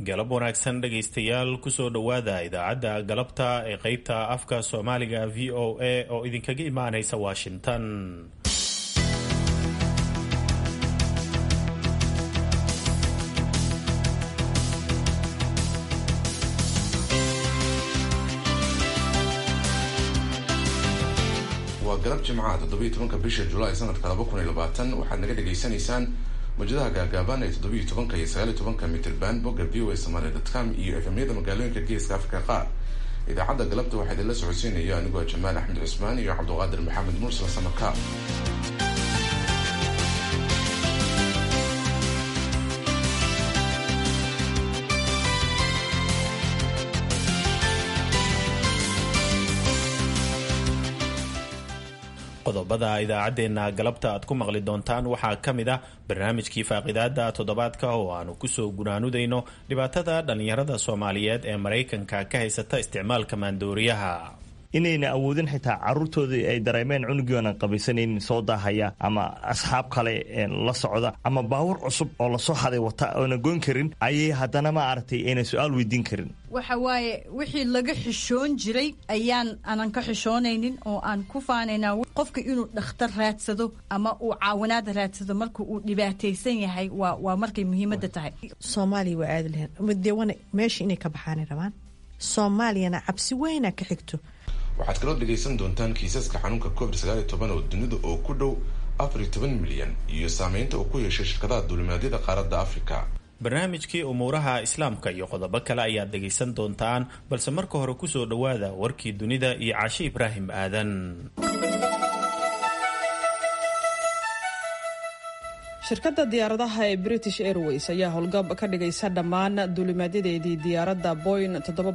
galab wanaagsan dhegaystayaal kusoo dhowaada idaacadda galabta ee qeybta afka soomaaliga v o a oo idinkaga imaanaysa washington waa galab jimcaha toddobiiy tobanka bisha julaay sanadka laba kun iyo labaatan waxaad naga dhagaysanaysaan mawjadaha gaagaaban ee toddobiiyo tobanka iyo sagaaliyo tobanka mitrban bogga v o a somalia dotcom iyo efemyada magaalooyinka geeska afrika qaar idaacadda galabta waxaa idinla socodsiinaya anigoo jamaal axmed cusmaan iyo cabduqaadir maxamed mursal samakaab qodobada idaacaddeenna galabta aad ku maqli doontaan waxaa ka mid ah barnaamijkii faaqidaada toddobaadka oo aanu kusoo gunaanudayno dhibaatada dhallinyarada soomaaliyeed ee maraykanka ka haysata isticmaalka maandooriyaha inayna awoodin xitaa caruurtoodii ay dareemeen cunugiioonan qabaysanaynin soo daahaya ama asxaab kale la socda ama baawur cusub oo lasoo haday wata oona goyn karin ayay haddana ma aragtay ayna su-aal weydiin karin waxa waaye wixii laga xishoon jiray ayaan aanan ka xishoonaynin oo aan ku faanaynaa qofka inuu dhakhtar raadsado ama uu caawinaad raadsado marka uu dhibaataysan yahay waa waa markay muhiimadda tahay soomaaliya waa aadi lahayn mudewana meesha inay ka baxaanay rabaan soomaaliyana cabsi weyna ka xigto waxaad kaloo dhegaysan doontaan kiisaska xanuunka covid sagaal iyo toban oo dunida oo ku dhow afar iyo toban milyan iyo saameynta uu ku yeeshay shirkadaha duulimaadyada qaaradda afrika barnaamijkii umuuraha islaamka iyo qodobo kale ayaad dhegaysan doontaan balse marka hore kusoo dhowaada warkii dunida iyo caashe ibraahim aadan shirkadda diyaaradaha ee british airways ayaa howlgab ka dhigaysa dhammaan duulimaadyadeedii diyaaradda boyn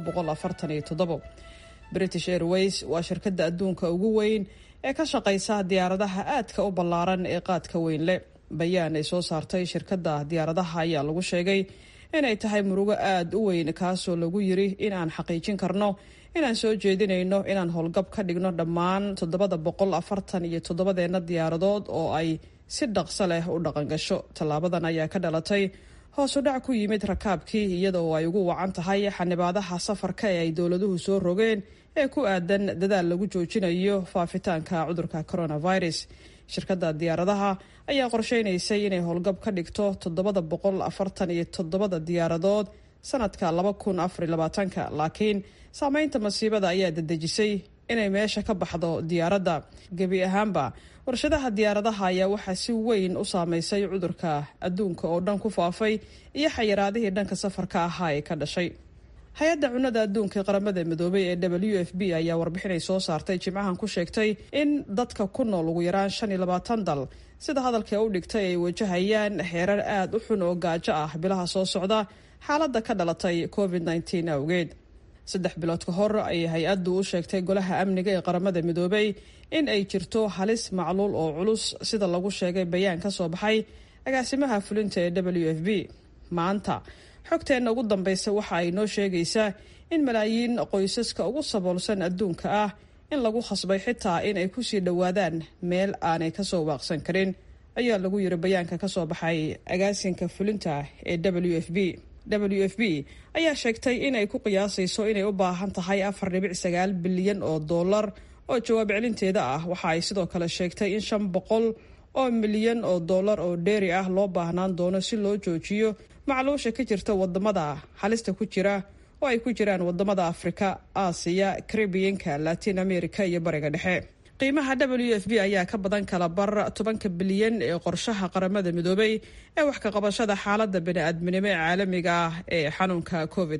british airways waa shirkadda adduunka ugu weyn ee ka shaqaysa diyaaradaha aadka u ballaaran ee qaadka weyn leh bayaan ay soo saartay shirkadda diyaaradaha ayaa lagu sheegay inay tahay murugo aada u weyn kaasoo lagu yiri in aan xaqiijin karno inaan soo jeedinayno inaan howlgab ka dhigno dhammaan toddobada boqol afartan iyo toddobadeenna diyaaradood oo ay si dhaqso leh u dhaqangasho tallaabadan ayaa ka dhalatay hoos u dhac ku yimid rakaabkii iyadoo ay ugu wacan tahay xanibaadaha safarka ee ay dowladuhu soo rogeen ee ku aadan dadaal lagu joojinayo faafitaanka cudurka coronavirus shirkadda diyaaradaha ayaa qorsheynaysay inay howlgab ka dhigto toddobada boqol afartan iyo toddobada diyaaradood sanadka laba kun afariy labaatanka laakiin saameynta masiibada ayaa dedejisay inay meesha ka baxdo diyaaradda gebi ahaanba warshadaha diyaaradaha ayaa waxaa si weyn u saameysay cudurka adduunka oo dhan ku faafay iyo xayiraadihii dhanka safarka ahaa ee ka dhashay hay-adda cunnada adduunka qaramada midoobay ee w f b ayaa warbixinay soo saartay jimcahan ku sheegtay in dadka ku nool ugu yaraan shan iyo labaatan dal sida hadalka u dhigtay ay wajahayaan xeerar aada u xun oo gaajo ah bilaha soo socda xaaladda ka dhalatay covid nteen awgeed saddex bilood ka hor ayay hay-addu u sheegtay golaha amniga ee qaramada midoobay in ay jirto halis macluul oo culus sida lagu sheegay bayaan ka soo baxay agaasimaha fulinta ee w f b maanta xogteenna ugu dambaysa waxa ay noo sheegaysaa in malaayiin qoysaska ugu saboolsan adduunka ah in lagu khasbay xitaa in ay kusii dhowaadaan meel aanay kasoo waaqsan karin ayaa lagu yiri bayaanka kasoo baxay agaasinka fulinta ee w f b w f b ayaa sheegtay inay ku qiyaasayso inay u baahan tahay afar dhibic sagaal bilyan oo dollar oo jawaab celinteeda ah waxa ay sidoo kale sheegtay in shan boqol oo milyan oo dollar oo dheeri ah loo baahnaan doono si loo joojiyo macluusha ka jirta wadamada halista ku jira oo ay ku jiraan wadamada afrika aasiya karibiyanka latin america iyo bariga dhexe qiimaha w f b ayaa ka badan kala bar tobanka bilyan ee qorshaha qaramada midoobay ee wax ka qabashada xaalada bani-aadminimo ee caalamiga ah ee xanuunka covid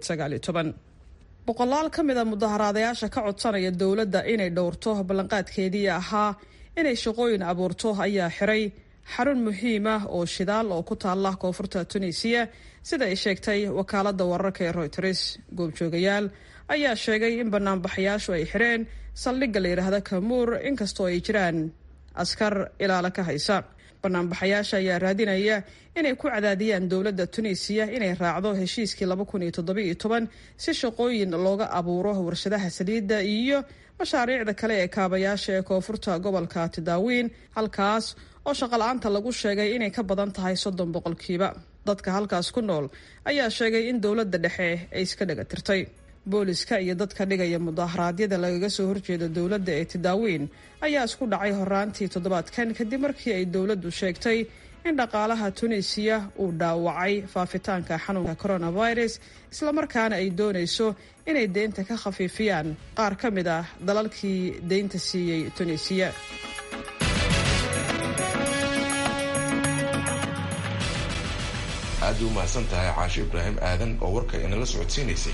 boqolaal ka mid a mudaharaadayaasha ka codsanaya dowladda inay dhowrto ballanqaadkeedii ahaa inay shaqooyin abuurto ayaa xiray xarun muhiim ah oo shidaal oo ku taala koonfurta tunisiya sida ay sheegtay wakaalada wararka ee royters goobjoogayaal ayaa sheegay in banaanbaxayaashu ay xireen saldhigga la yidhaahda kamuur inkastoo ay jiraan askar ilaalo ka haysa banaanbaxayaasha ayaa raadinaya inay ku cadaadiyaan dowladda tunisiya inay raacdo heshiiskii laba kun iyo toddobiiyo toban si shaqooyin looga abuuro warshadaha saliidda iyo mashaariicda kale ee kaabayaasha ee koonfurta gobolka tidaawiin halkaas oo shaqala-aanta lagu sheegay inay ka badan tahay soddon boqolkiiba dadka halkaas ku nool ayaa sheegay in dowladda dhexe ay iska dhaga tirtay booliska iyo dadka dhigaya mudaharaadyada lagaga soo horjeeda dowladda ee tidaawiin ayaa isku dhacay horaantii toddobaadkan kadib markii ay dowladdu sheegtay in dhaqaalaha tunisiya uu dhaawacay faafitaanka xanuunka coronavirus islamarkaana ay doonayso inay deynta ka khafiifiyaan qaar ka mid ah dalalkii deynta siiyey tunisiya aad u mahadsan tahay caashe ibraahim aadan oo warka inala socodsiinaysay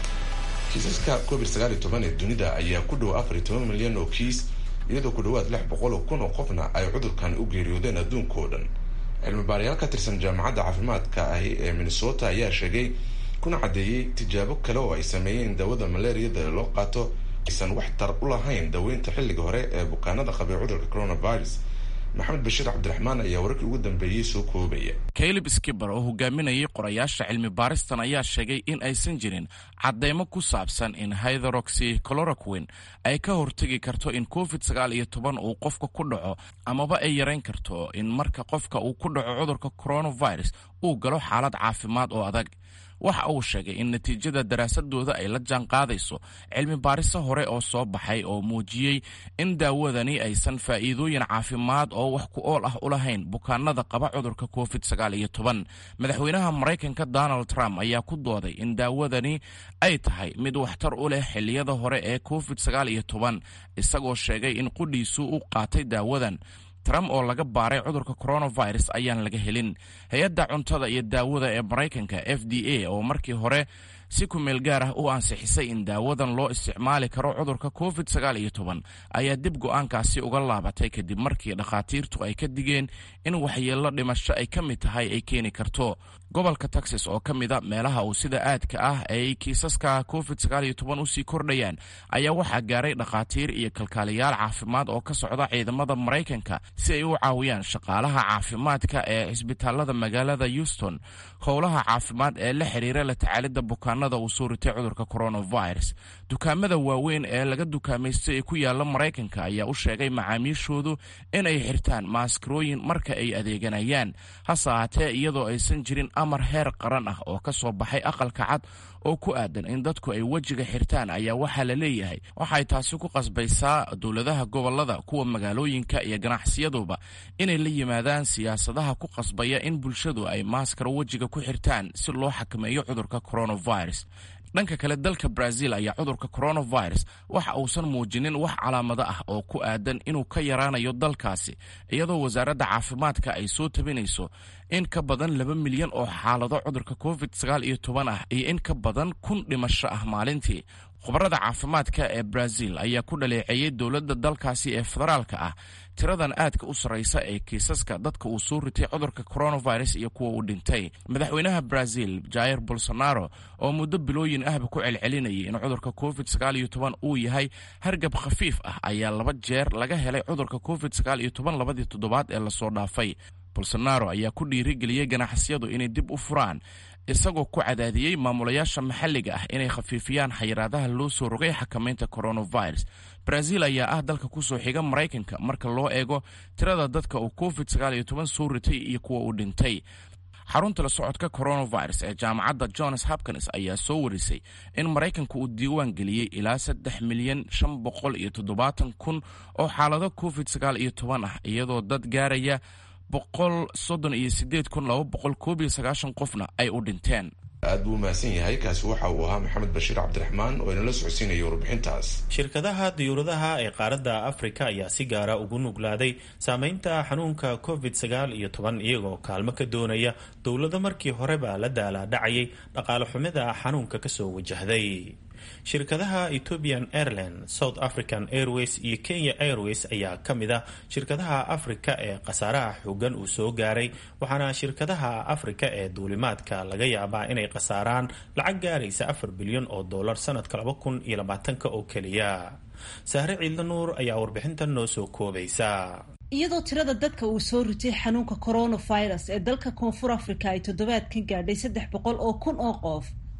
kiisaska covid sagaal iyo toban ee dunida ayaa ku dhow afar iyo toban milyan oo kiis iyadoo ku dhawaad lix boqol oo kun oo qofna ay cudurkan u geeriyoodeen adduunka oo dhan cilmi baarayaal ka tirsan jaamacadda caafimaadka ahi ee minnesota ayaa sheegay kuna caddeeyey tijaabo kale oo ay sameeyeen daawada malaariyada loo qaato aysan wax tar u lahayn daweynta xilliga hore ee bukaanada qabay cudurka coronavirus maxamed bashiir cabdiraxmaan ayaa wararkii ugu dambeeyey soo koobaya caleb skiber oo hogaaminayay qorayaasha cilmi baaristan ayaa sheegay in aysan jirin cadeymo ku saabsan in hytheroxy cloroquin ay ka hortegi karto in covid sagaal iyo toban uu qofka ku dhaco amaba ay yarayn karto in marka qofka uu ku dhaco cudurka coronavirus uu galo xaalad caafimaad oo adag waxa uu sheegay in natiijada daraasadooda ay la jaan qaadayso cilmi baariso hore oo soo baxay oo muujiyey in daawadani aysan faa'iidooyin caafimaad oo wax ku ool ah u lahayn bukaanada qaba cudurka covid sagaal iyo toban madaxweynaha maraykanka donald trump ayaa ku dooday in daawadani ay tahay mid waxtar u leh xilliyada hore ee covid sagaal iyo toban isagoo sheegay in qudhiisu u qaatay daawadan trump oo laga baaray cudurka coronavirus ayaan laga helin hay-adda cuntada iyo daawada ee maraykanka f d a oo markii hore si kumeel gaar ah u ansixisay in daawadan loo isticmaali karo cudurka covid sagaal iyo toban ayaa dib go-aankaasi uga laabatay kadib markii dhakhaatiirtu ay ka digeen in waxyeello dhimasho ay ka mid tahay ay keeni karto gobolka texas oo ka mida meelaha uu sida aadka ah ay kiisaska covid sagaal iyo toban usii kordhayaan ayaa waxaa gaaray dhakhaatiir iyo kalkaaliyaal caafimaad oo ka socda ciidamada maraykanka si ay u caawiyaan shaqaalaha caafimaadka ee cisbitaalada magaalada houston howlaha caafimaad ee la xiriira la tacaalidda bukaanada uu soo ritay cudurka coronavirus dukaamada waaweyn ee laga dukaamaystay ee ku yaala maraykanka ayaa u sheegay macaamiishoodu inay xirtaan maaskarooyin marka ay adeeganayaan hase ahaatee iyadoo aysan jirin amar heer qaran ah oo ka soo baxay aqalka cad oo ku aadan in dadku ay wejiga xirtaan ayaa waxaa la leeyahay waxay taasi ku qasbaysaa dowladaha gobolada kuwa magaalooyinka iyo ganacsiyaduba inay la yimaadaan siyaasadaha ku qasbaya in bulshadu ay maaskaro wejiga ku xirtaan si loo xakameeyo cudurka coronavirus dhanka kale dalka brazil ayaa cudurka coronavirus waxa uusan muujinin wax calaamado ah oo ku aadan inuu ka yaraanayo dalkaasi iyadoo wasaaradda caafimaadka ay soo tabinayso in ka badan laba milyan oo xaalado cudurka covid sagaal iyo toban ah iyo in ka badan kun dhimasho ah maalintii khubarada caafimaadka ee brazil ayaa ku dhaleeceeyey dowladda dalkaasi ee federaalka ah tiradan aadka u sarraysa ee kiisaska dadka uu soo ritay cudurka coronavirus iyo kuwa uu dhintay madaxweynaha brazil jair bolsonaro oo muddo bilooyin ahba ku celcelinayay in cudurka covid sagaal iyo toban uu yahay hargab khafiif ah ayaa laba jeer laga helay cudurka covid sagaal iyo toban labadii toddobaad ee lasoo dhaafay bolsonaro ayaa ku dhiirigeliyey ganacsiyadu inay dib u furaan isagoo ku cadaadiyey maamulayaasha maxalliga ah inay khafiifiyaan xayiraadaha loo soo rogay xakamaynta coronavirus brazil ayaa ah dalka kusoo xiga maraykanka marka loo eego tirada dadka uu covid sagaal iyo toban soo ritay iyo kuwa uu dhintay xarunta la socodka coronavirus ee jaamacadda johns hopkins ayaa soo warisay in maraykanka uu diiwaan geliyey ilaa saddex milyan shan boqol iyo toddobaatan kun oo xaalado covid sagaal iyo toban ah iyadoo dad gaaraya boqol soddon iyo sideed kun laba boqol koob iyo sagaashan qofna ay u dhinteen aad buu umahadsan yahay kaasi waxa uu ahaa maxamed bashiir cabdiraxmaan oo inala socodsiinaya warbixintaas shirkadaha diyuuradaha ee qaaradda afrika ayaa si gaara ugu nuglaaday saameynta xanuunka covid sagaal iyo toban iyagoo kaalmo ka doonaya dowlado markii horeba la daalaadhacayay dhaqaale xumida xanuunka kasoo wajahday shirkadaha ethiopian airline south african airways iyo kenya airways ayaa ka mid ah shirkadaha afrika ee khasaaraha xoogan uu soo gaaray waxaana shirkadaha afrika ee duulimaadka laga yaabaa inay khasaaraan lacag gaaraysa afar bilyan oo dollar sanadka laba kun iyo labaatanka oo keliya sahre ciidla nuur ayaa warbixintan noo soo koobaysa iyadoo tirada dadka uu soo ritay xanuunka coronavirus ee dalka koonfur africa ay toddobaadkan gaadhay saddex boqol oo kun oo qof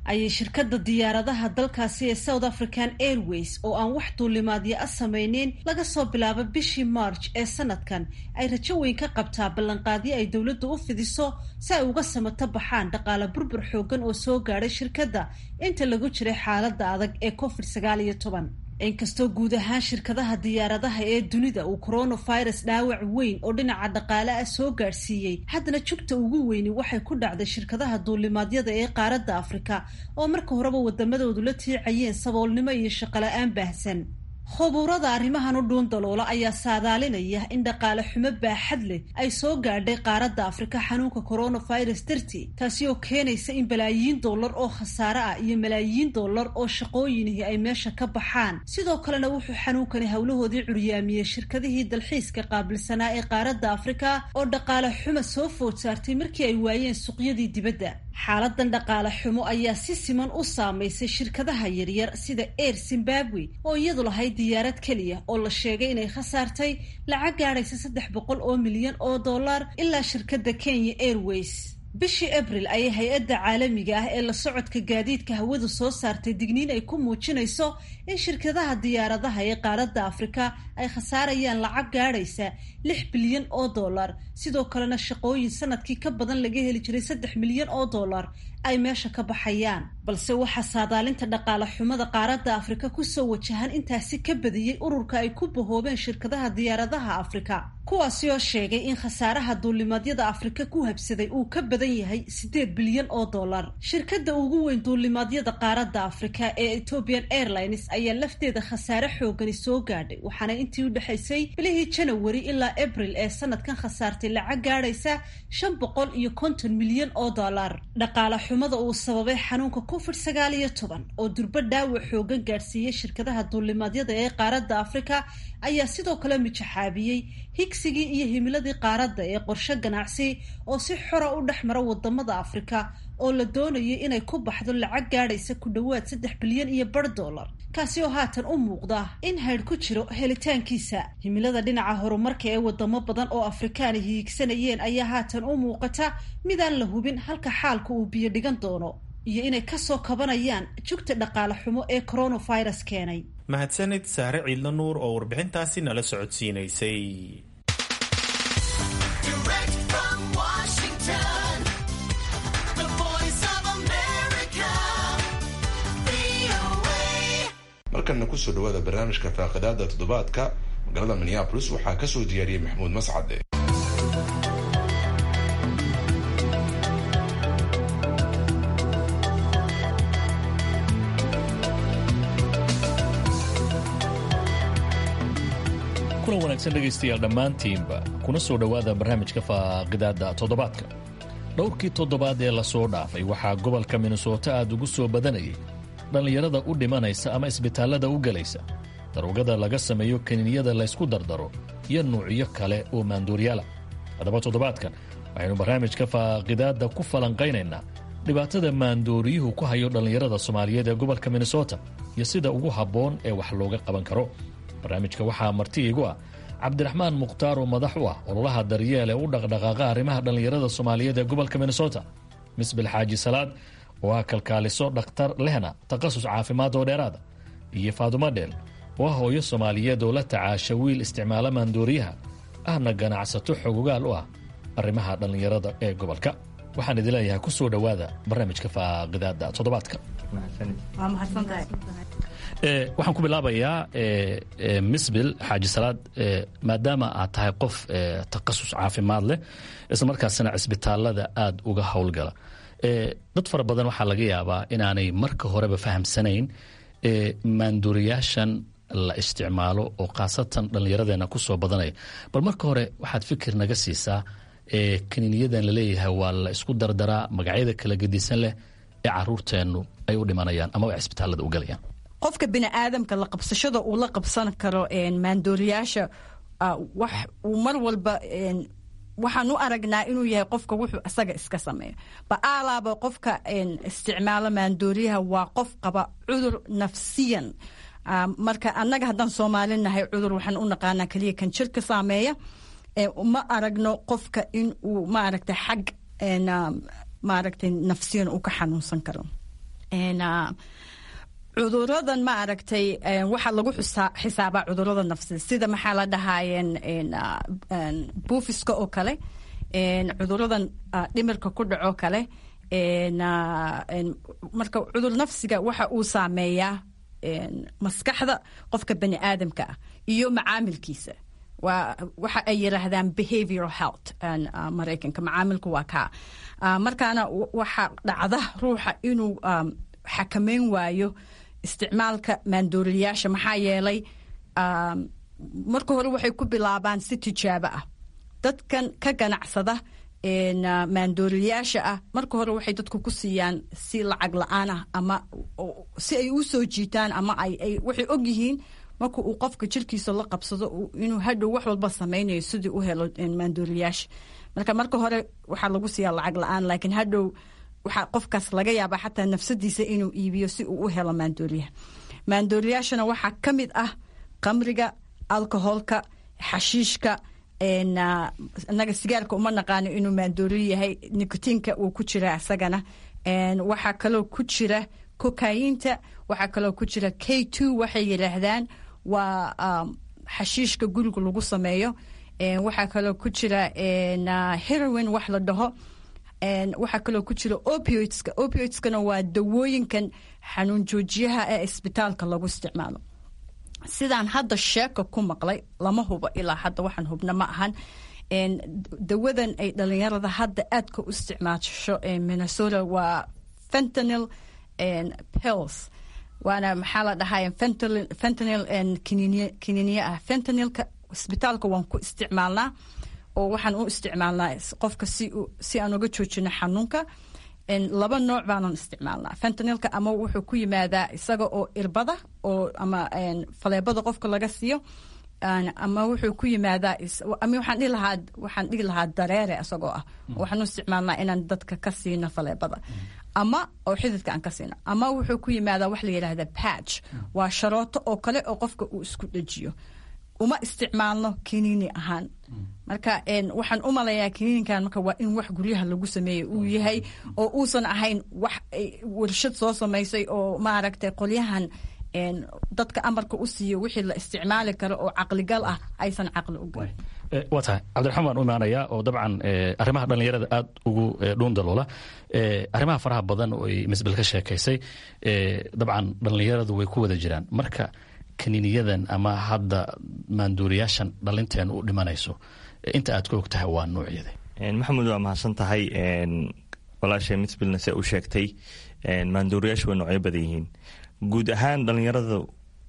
ayay shirkadda diyaaradaha dalkaasi ee south african airways oo aan wax duulimaadyo a samayneyn laga soo bilaabo bishii march ee sanadkan ay rajo weyn ka qabtaa ballanqaadyo ay dowladdu u fidiso si ay uga samato baxaan dhaqaale burbur xoogan oo soo gaadhay shirkadda inta lagu jiray xaaladda adag ee covid sagaal iyo toban inkastoo guud ahaan shirkadaha diyaaradaha ee dunida uu coronavirus dhaawac weyn oo dhinaca dhaqaale ah soo gaadhsiiyey haddana jugta ugu weyni waxay ku dhacday shirkadaha duulimaadyada ee qaaradda afrika oo marka horeba wadamadoodu la tiicayeen saboolnimo iyo shaqola-aan baahsan khubuurada arrimahan u dhuun daloola ayaa saadaalinaya in dhaqaale xumo baaxad leh ay soo gaadhay qaaradda afrika xanuunka coronavirus dartii taasi oo keenaysa in balaayiin dollar oo khasaare ah iyo malaayiin dollar oo shaqooyinihii ay meesha ka baxaan sidoo kalena wuxuu xanuunkani howlahoodii curyaamiyey shirkadihii dalxiiska qaabilsanaa ee qaaradda afrika oo dhaqaale xumo soo food saartay markii ay waayeen suuqyadii dibadda xaaladan dhaqaale xumo ayaa si siman u saamaysay shirkadaha yaryar sida air zimbabwe oo iyadu lahayd diyaarad keliya oo la sheegay inay khasaartay lacag gaadhaysa saddex boqol oo milyan oo dollar ilaa shirkadda kenya airways bishii abril ayay hay-adda caalamiga ah ee la socodka gaadiidka hawadu soo saartay digniin ay ku muujinayso in shirkadaha diyaaradaha ee qaaradda afrika ay khasaarayaan lacag gaadhaysa lix bilyan oo dollar sidoo kalena shaqooyin sanadkii ka badan laga heli jiray saddex milyan oo dollar ay meesha ka baxayaan balse waxaa saadaalinta dhaqaale xumada qaaradda afrika kusoo wajahan intaasi ka badiyey ururka ay ku bahoobeen shirkadaha diyaaradaha afrika kuwaasi oo sheegay in khasaaraha duulimaadyada afrika ku habsaday uu ka badan yahay siddeed bilyan oo dollar shirkadda ugu weyn duulimaadyada qaaradda afrika ee ethiopian airlines ayaa lafteeda khasaare xoogani soo gaadhay waxaana intii u dhexaysay bilihii janawari ilaa abril ee sanadkan khasaartay lacag gaadhaysa shan boqol iyo konton milyan oo dollar dhaqaale xumada uu sababay xanuunka covid sagaal iyo toban oo durbo dhaawac xoogan gaadhsiiyey shirkadaha duulimaadyada ee qaaradda afrika ayaa sidoo kale mijaxaabiyey higsigii iyo himiladii qaaradda ee qorshe ganacsi oo si xora u dhex mara wadamada afrika oo la doonayay inay ku baxdo lacag gaadhaysa ku dhowaad saddex bilyan iyo bar dollar kaasi oo haatan u muuqda in haydh ku jiro helitaankiisa himilada dhinaca horumarka ee wadamo badan oo afrikaani hiigsanayeen ayaa haatan u muuqata midaan la hubin halka xaalka uu biyo dhigan doono iyo inay kasoo kabanayaan jugta dhaqaale xumo ee coronavirus keenay mahadsanid saare ciidla nuur oo warbixintaasi nala socodsiinaysay markana kusoo dhawaada barnaamijka faaqidaada toddobaadka magaalada minneabolis waxaa kasoo diyaariyey maxamuud mascade kulan wanaagsan dhegaystayaal dhammaantiinba kuna soo dhowaada barnaamijka faaqidaada toddobaadka dhowrkii toddobaad ee lasoo dhaafay waxaa gobolka minnesota aad ugu soo badanayay dhallinyarada u dhimanaysa ama isbitaallada u gelaysa daruugada laga sameeyo kaniiniyada laysku dardaro iyo nuucyo kale oo maanduuryaala haddaba toddobaadkan waxaynu barnaamijka faaqidaadda ku falanqaynaynaa dhibaatada maandooriyuhu ku hayo dhallinyarada soomaaliyeed ee gobolka minnesota iyo sida ugu habboon ee wax looga qaban karo barnaamijka waxaa marti iigu ah cabdiraxmaan mukhtaar oo madax u ah ololaha daryeel ee u dhaqdhaqaaqa arrimaha dhallinyarada soomaaliyeed ee gobolka minnesota misbil xaaji salaad oo ah kalkaaliso dhakhtar lehna takhasus caafimaad oo dheeraada iyo faadumo dheel oo ah hooyo soomaaliyeed oo la tacaasha wiil isticmaala maandooriyaha ahna ganacsato xogogaal u ah arrimaha dhallinyarada ee gobolka waxaan idin leeyahay ku soo dhowaada barnaamijka faaqidaada toddobaadka waxaan ku bilaabayaa misbil xaaji salaad maadaama aad tahay qof takhasus caafimaad leh islamarkaasina cisbitaalada aada uga howlgala dad fara badan waxaa laga yaabaa inaanay marka horeba fahamsanayn maanduuriyaashan la isticmaalo oo khaasatan dhallinyaradeena ku soo badanaya bal marka hore waxaad fikir naga siisaa kaniiniyadan laleeyahay waa la isku dardaraa magacyada kala gedisan leh ee caruurteennu ay u dhimanayaan ama ay cisbitaalada u galayaan qofka bini aadamka la qabsashada uu la qabsan karo maandooriyaasha wax uu mar walba waxaan u aragnaa inuu yahay qofka wuxuu isaga iska sameeyo ba'aalaaba qofka isticmaalo maandooriyaha waa qof qaba cudur nafsiyan marka annaga haddaan soomaali nahay cudur waxaan u naqaanaa keliya kan jirka saameeya ma aragno qofka in uu maaragta xag maaragtay nafsiyan uu ka xanuunsan karo cuduradan ma aragtay waxaa lagu xisaabaa cudurada nafsi sida maxaa la dhahaayeen buufiska oo kale cuduradan dhimirka ku dhaco kale marka cudur nafsiga waxa uu saameeyaa maskaxda qofka bani aadamka ah iyo macaamilkiisa waxa ay yiraahdaan behavioral health maraykanka macaamilku waa kaa markaana waxa dhacda ruuxa inuu xakameyn waayo isticmaalka maandooriyaasha maxaa yeelay marka hore waxay ku bilaabaan si tijaabo ah dadkan ka ganacsada maandooriyaasha ah marka hore waxay dadku ku siiyaan si lacag la-aan ah ama si ay u soo jiitaan ama waxay og yihiin marka uu qofka jirkiisa la qabsado inuu hadhow wax walba samaynayo sidii u helo maandooriyaasha marka marka hore waxaa lagu siiyaa lacag la-aan laakiin hadhow waxaa qofkaas laga yaabaa xataa nafsadiisa inuu iibiyo si uu u helo maandooriyaha maandooriyaashana waxaa ka mid ah qamriga alcoholka xashiishka inaga sigaarka uma naqaano inuu maandooriyo yahay nicotiinka uu ku jira isagana waxaa kaloo ku jira kokayinta waxaa kaloo ku jira k two waxay yidhaahdaan waa xashiishka guriga lagu sameeyo waxaa kaloo ku jira heroin wax la dhaho waxaa kaloo ku jira opioidska opioidskana waa dawooyinkan xanuun joojiyaha ee isbitaalka lagu isticmaalo sidaan hadda sheeka ku maqlay lama hubo ilaa hadda waxaan hubna ma ahan dawadan ay dhalinyarada hadda aadka u isticmaasho minnesota waa fentanil pills waana maxaa la dhahay fentanil kiniiniye ah fentanilka isbitaalka waan ku isticmaalnaa oo waxaan u isticmaalnaa qofka si aan uga joojino xanuunka laba nooc baanan isticmaalnaa fentanilka ama wuxuu ku yimaadaa isaga oo irbada oo ama faleebada qofka laga siiyo ama wuxuu ku yimaadaa ama waxaan dhihi lahaa waxaan dhihi lahaa dareere isagoo ah waxaan u isticmaalnaa inaan dadka ka siino faleebada ama oo xididka aan ka siino ama wuxuu ku yimaadaa wax la yidhaahda patch waa sharooto oo kale oo qofka uu isku dhejiyo uma isticmaalno kiniini ahaan marka waxaan u malayaa kiniinikan marka waa in wax guryaha lagu sameeyey uu yahay oo uusan ahayn wax warshad soo samaysay oo maaragtay qolyahan dadka amarka u siiyo wixii la isticmaali karo oo caqligal ah aysan caqli u galin waa tahay cabdiraxmaan waan u imaanayaa oo dabcan arrimaha dhallinyarada aad ugu dhuundaloola arrimaha faraha badan oo ay misbel ka sheekaysay dabcan dhallinyaradu way ku wada jiraan marka kaniiniyadan ama hadda maanduuriyaashan dhalinteen u dhimanayso inta aad ka og tahay waa nuucyada maxamed waa mahadsan tahay walaashay misbilna se u sheegtay maanduuriyaashu way noocyo badan yihiin guud ahaan dhallinyaradu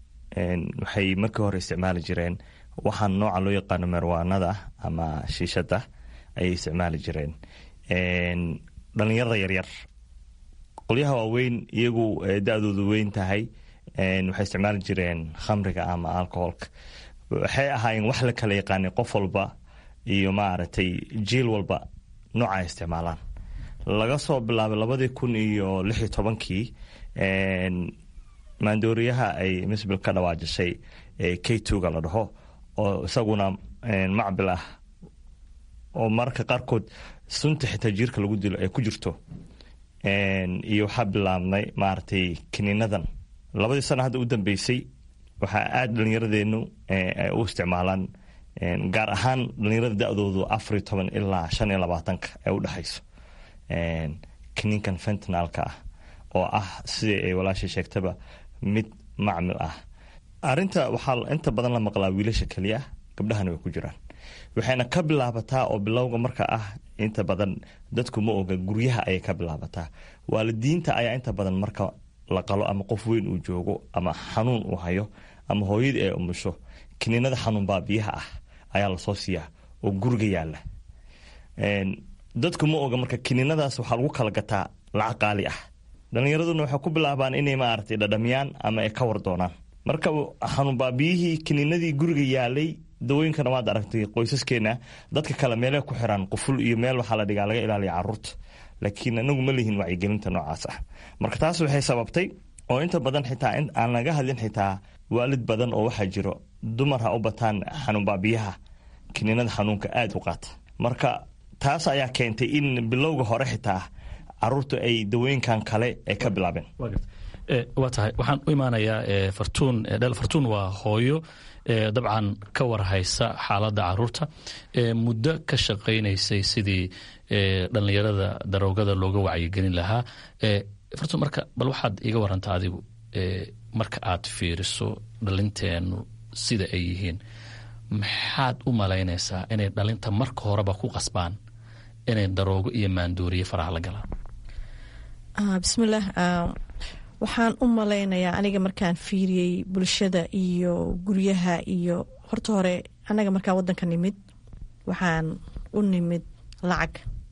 waxay markii hore isticmaali jireen waxaan nooca loo yaqaano marwaanada ama shiishada ayay isticmaali jireen dhallinyarada yaryar qolyaha waaweyn iyagu da-doodu weyn tahay waxay isticmaali jireen khamriga ama alcoholka waxay ahaayeen wax la kala yaqaanay qof walba iyo maaragtay jiil walba nooca ay isticmaalaan laga soo bilaabay labadii kun iyo lix iyo tobankii maandooriyaha ay misbil ka dhawaajisay k twoga la dhaho oo isaguna macbil ah oo mararka qaarkood sunta xitaa jiirka lagu dilo ay ku jirto iyo waxaa bilaabnay maaragtay kiniinadan labadii sana hadda u dambeysay waxaa aada dhallinyaradeenu u isticmaalaan gaar ahaan dhallinyarada da-doodu afariyo toban ilaa shan iyo labaatanka ee u dhexayso kiniinkan fentanalka ah oo ah sidai ay walaashay sheegtaba mid macmil ah arinta waxaa inta badan la maqlaa wiilasha keliya gabdhahana way ku jiraan waxayna ka bilaabataa oo bilowga marka ah inta badan dadku ma oga guryaha ayay ka bilaabataa waalidiinta ayaa inta badan marka la qalo ama qof weyn uu joogo ama xanuun uu hayo ama hooyadii ay umusho kiniinada xanuun baabiyaha ah ayaa lasoo siiyaa oo guriga yaala dadku ma oga marka kiniinadaas waxaa lagu kala gataa lacag qaali ah dhalinyaraduna waxay ku bilaabaan inay maaragtay dhadhamiyaan ama ay ka war doonaan marka xanuun baabiyihii kiniinadii guriga yaalay dawooyinkana waad aragtay qoysaskeena dadka kale meele ku xiraan quful iyo meel waxaa la dhigaa laga ilaaliya caruurta laakiin anagu ma lihin wacyigelinta noocaas ah marka taas waxay sababtay oo inta badan xitaa aan laga hadlin xitaa waalid badan oo waxaa jiro dumar ha u bataan xanuun baabiyaha kiniinada xanuunka aada u qaata marka taas ayaa keentay in bilowga hore xitaa caruurta ay dawooyinkan kale ay ka bilaabeen waa tahay waxaan u imaanayaa fartuun dhel fartuun waa hooyo dabcan ka warhaysa xaaladda caruurta muddo ka shaqaynaysay sidii dhallinyarada daroogada looga wacyigelin lahaa fartuun marka bal waxaad iiga warantaa adigu marka aad fiiriso dhalinteenu sida ay yihiin maxaad u malaynaysaa inay dhalinta marka horeba ku qasbaan inay daroogo iyo maandooriye faraha la galaan bismillaah waxaan u malaynayaa aniga markaan fiiriyey bulshada iyo guryaha iyo horta hore anaga markaan wadanka nimid waxaan u nimid lacag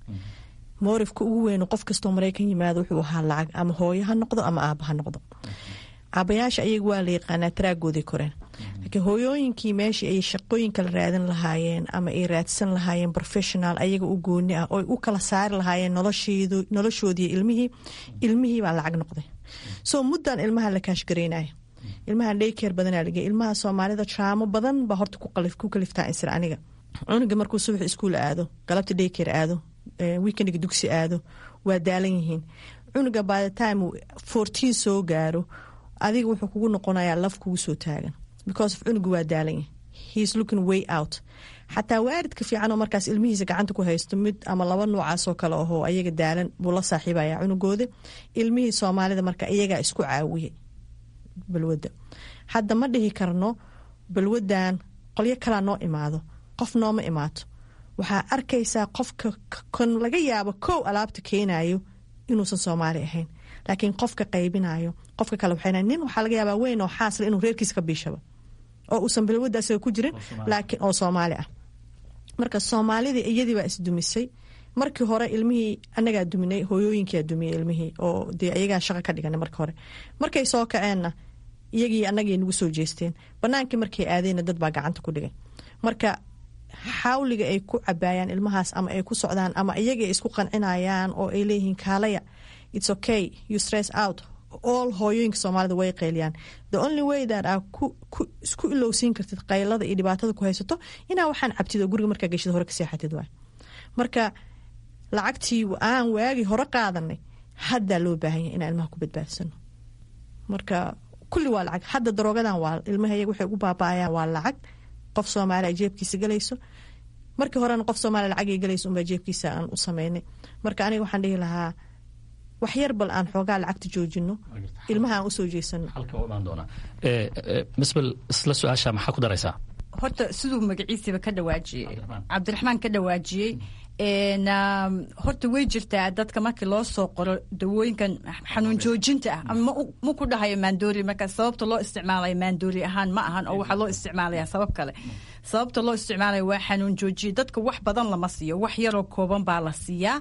moorifka ugu weyn qof kastoo maraykan yimaado wuxuu ahaa lacag ama hooyo ha noqdo ama aaba ha noqdo aabayaasha ayaga waa la yaqaanaa taraagooday koreen laakiin hooyooyinkii meeshii ay shaqooyin kala raadin lahaayeen ama ay raadsan lahaayeen professional ayaga u gooni ah oo u kala saari lahaayeen noloshoodii ilmihii ilmihii baa lacag noqday soo muddan ilmaha la kaashgaraynaya ilmaha dhaykeer badanaa lagey ilmaha soomaalida traamo badan baa horta ku kaliftaa insir aniga cunuga markuu subax iskuul aado galabta dhaykeer aado weekendiga dugsi aado waa daalan yihiin cunuga by the time fourteen soo gaaro adiga wuxuu kugu noqonayaa laf kugu soo taagan because of cunuga waa daalan yahay heis looking way out xataa waaridka fiican oo markaas ilmihiisa gacanta ku haysto mid ama laba noocaasoo kale ahoo ayaga daalan buu la saaxiibaya cunugooda ilmihii soomaalida marka iyagaa isku caawiyay balwadda hadda ma dhihi karno balwadan qolyo kalaa noo imaado qof nooma imaato waxaa arkaysaa qofka kan laga yaabo kow alaabta keenayo inuusan soomaali ahayn laakiin qofka qaybinayo qofka kale waxay nin waxaa laga yaabaa weyn oo xaasla inuu reerkiisa ka biishaba oo uusan balwadda asaga ku jirin laakiin oo soomaali ah marka soomaalidii iyadii baa isdumisay markii hore ilmihii anagaa duminay hooyooyinkaa dumiyey ilmihii oo dee ayagaa shaqa ka dhiganay marka hore markay soo kaceenna iyagii anagay nagu soo jeesteen banaankii markay aadeenna dad baa gacanta ku dhigay marka xawliga ay ku cabaayaan ilmahaas ama ay ku socdaan ama iyaga ay isku qancinayaan oo ay leeyihiin kaalaya its okay you stress out all hooyooyinka soomaalida way qayliyaan the only way that aa isku ilowsiin kartid qaylada iyo dhibaatada ku haysato inaa waxaan cabtid oo guriga markaa geshid hore ka seexatid waay marka lacagtii aan waagi hore qaadanay haddaa loo baahanya inaan ilmaha ku badbaadsano marka kulli waa lacag hadda daroogadan waa ilmaha iyaga waxay ugu baaba-ayaan waa lacag qof soomaali a jeebkiisa galayso markii horena qof soomaali lacagay galayso unbaa jeebkiisa aan u sameynay marka aniga waxaan dhihi lahaa wax yar bal aan xoogaa lacagta joojino ilmaha aan usoo jeesano misbel isla su-aasha maxaa ku daraysaa horta siduu magaciisiiba ka dhawaajiyey cabdiraxmaan ka dhawaajiyey horta way jirtaa dadka markii loo soo qoro dawooyinkan xanuun joojinta ah ama ma ku dhahayo maandoori marka sababta loo isticmaalayo maandoori ahaan ma ahan oo waxaa loo isticmaalaya sabab kale sababta loo isticmaalayo waa xanuun joojiye dadka wax badan lama siiyo wax yaroo kooban baa la siiyaa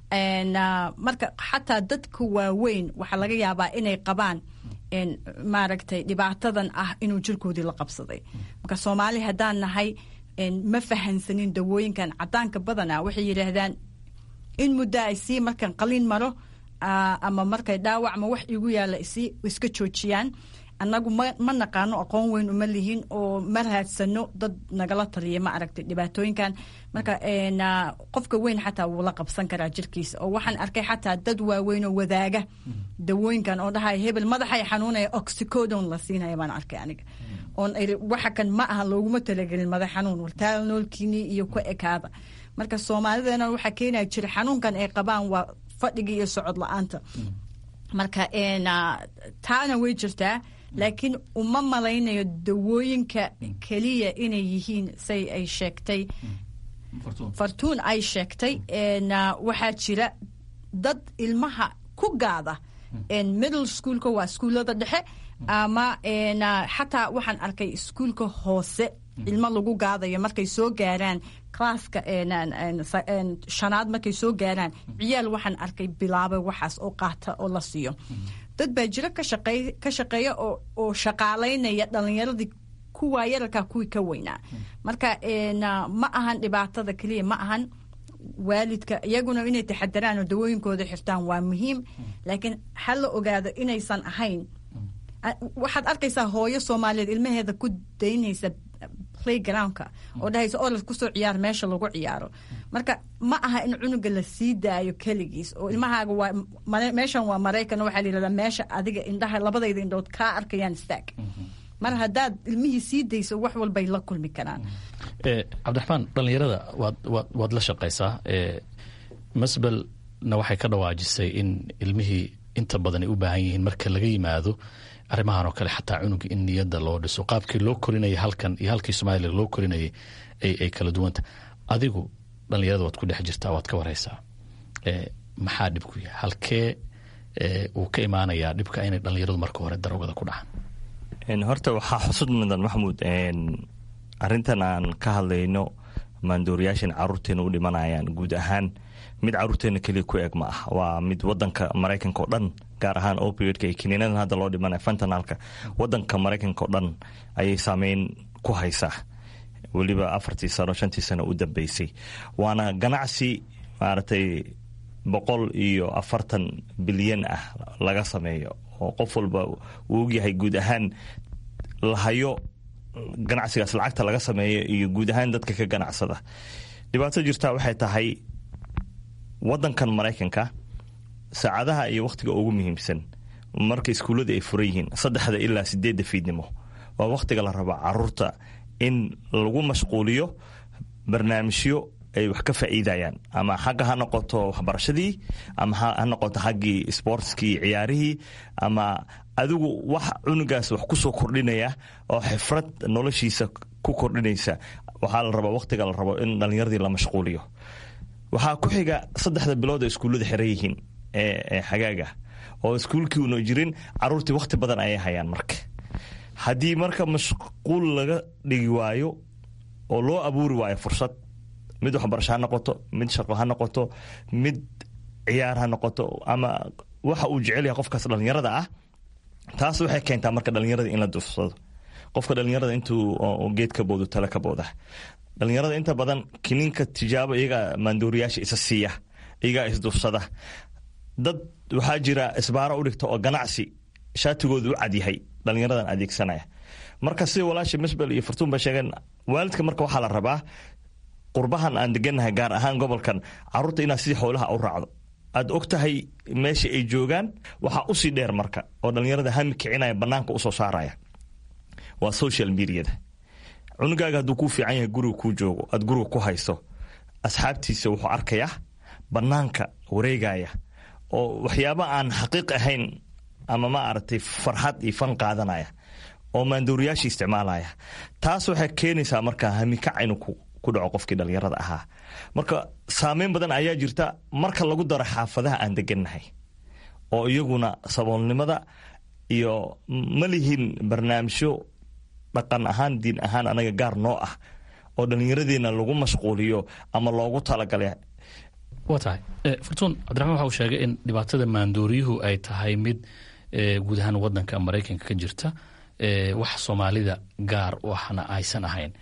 marka xataa dadka waaweyn waxaa laga yaabaa inay qabaan maaragtay dhibaatadan ah inuu jirkoodii la qabsaday marka soomaali haddaan nahay ma fahansanin dawooyinkan cadaanka badana waxay yidhaahdaan in muddo ay sii markan qalin maro ama markay dhaawac ma wax igu yaalla isii iska joojiyaan annagu ma naqaano aqoon weyn uma lihin oo ma raadsano dad nagala taliya ma aragtay dhibaatooyinkan marka qofka weyn xataa wuu la qabsan karaa jirkiisa oo waxaan arkay xataa dad waaweyn oo wadaaga dawooyinkan oo dhahaya hebel madaxay xanuunaya oxicodon la siinaya baan arkay aniga oon waxa kan ma aha looguma talagelin madax xanuun wartaal noolkiinii iyo ku ekaada marka soomaalideena waxaa keenaya jira xanuunkan ay qabaan waa fadhiga iyo socod la-aanta marka taana way jirtaa laakiin uma malaynayo dawooyinka keliya inay yihiin say ay sheegtay fartuun ay sheegtay waxaa jira dad ilmaha ku gaada middle schoolka waa iskuullada dhexe ama xataa waxaan arkay iskuulka hoose ilmo lagu gaadayo markay soo gaaraan classka shanaad markay soo gaaraan ciyaal waxaan arkay bilaabay waxaas oo qaata oo la siiyo dad baa jiro ka shaqeeya oo shaqaalaynaya dhalinyaradii kuwaa yararkaa kuwii ka weynaa marka ma ahan dhibaatada keliya ma ahan waalidka iyaguna inay taxadaraan oo dawooyinkooda xirtaan waa muhiim laakiin ha la ogaado inaysan ahayn waxaad arkaysaa hooyo soomaaliyeed ilmaheeda ku daynaysa playgroundka oo dhahaysa orad kusoo ciyaar meesha lagu ciyaaro marka ma aha in cunuga la sii daayo keligiis oo ilmahaaga waa meeshan waa maraykan waxaa la yihahdaa meesha adiga indhaha labadayda indhood kaa arkayaan istaag mar haddaad ilmihii sii dayso wax walbay la kulmi karaan cabdiraxmaan dhallinyarada waad waad waad la shaqaysaa masbelna waxay ka dhawaajisay in ilmihii inta badan ay u baahan yihiin marka laga yimaado arrimahan oo kale xataa cunuga in niyadda loo dhiso qaabkii loo korinayay halkan iyo halkii somalilan loo korinayay ay kala duwanta adigu dhallinyarada waad ku dhex jirtaa waad ka wareysaa maxaa dhibku yahay halkee uu ka imaanayaa dhibka inay dhallinyaradu marka hore darogada ku dhacaan horta waxaa xusud mudan maxamuud arintan aan ka hadlayno maandooriyaashan caruurteena u dhimanayaan guud ahaan mid caruurteena keliya ku eg ma ah waa mid wadanka maraykanka oo dhan gaar ahaan opioidka iyo kiniinadan hadda loo dhimanaya fentanalka wadanka maraykanka oo dhan ayay saameyn ku haysaa weliba afartii sano shantii sano u dambeysay waana ganacsi maaragtay boqol iyo afartan bilyan ah laga sameeyo oo qof walba uu ogyahay guud ahaan lahayo ganacsigaas lacagta laga sameeyo iyo guud ahaan dadka ka ganacsada dhibaato jirtaa waxay tahay wadankan maraykanka saacadaha iyo wakhtiga ugu muhiimsan marka iskuullada ay furan yihiin saddexda ilaa sideedda fiidnimo waa wakhtiga la rabo caruurta in lagu mashquuliyo barnaamijyo ay wax ka faa'iidayaan ama xagga ha noqoto waxbarashadii ama ha noqoto xaggii sportskii ciyaarihii ama adigu wax cunugaas wax ku soo kordhinaya oo xifrad noloshiisa ku kordhinaysa waxaa la rabaa wakhtiga la rabo in dhallinyaradii la mashquuliyo waxaa ku xiga saddexda bilood oo iskuullada xiran yihiin ee xagaaga oo iskuulkii una jirin caruurtii wakhti badan ayay hayaan marka haddii marka mashquul laga dhigi waayo oo loo abuuri waayo fursad mid waxbarasho ha noqoto mid shaqo ha noqoto mid ciyaar ha noqoto ama waxa uu jecel yahay qofkaas dhallinyarada ah taas waxay keentaa marka dhallinyarada in la dufsado qofka dhallinyarada intuu geed ka boodo tale ka booda dhallinyarada inta badan kiniinka tijaabo iyagaa maandooriyaasha isa siiya iyagaa isdufsada dad waxaa jira isbaaro u dhigta oo ganacsi shaatigooda u cadyahay dhallinyaradan adeegsanaya marka sida walaasha misbel iyo fartuun ba sheegeen waalidka marka waxaa la rabaa qurbahan aan degannahay gaar ahaan gobolkan caruurta inaad sidii xoolaha u raacdo aad og tahay meesha ay joogaan waxaa usii dheer marka oo dhallinyarada hami kicinaya banaanka usoo saaraya waa social mediada cunugaaga hadduu kuu fiican yahay guriga kuu joogo aad guriga ku hayso asxaabtiisa wuxuu arkayaa banaanka wareegaya oo waxyaaba aan xaqiiq ahayn ama ma aragtay farxad iyo fan qaadanaya oo maandooriyaasha isticmaalaya taas waxay keenaysaa marka hamikac inuu ku dhaco qofkii dhallinyarada ahaa marka saameyn badan ayaa jirta marka lagu daro xaafadaha aan degannahay oo iyaguna saboolnimada iyo ma lihin barnaamijyo dhaqan ahaan diin ahaan anaga gaar noo ah oo dhallinyaradeena lagu mashquuliyo ama loogu talagalay waa tahay furtuun cabdiraxmaan waxa uu sheegay in dhibaatada maandooriyuhu ay tahay mid guud ahaan wadanka maraykanka ka jirta wax soomaalida gaar waxna aysan ahayn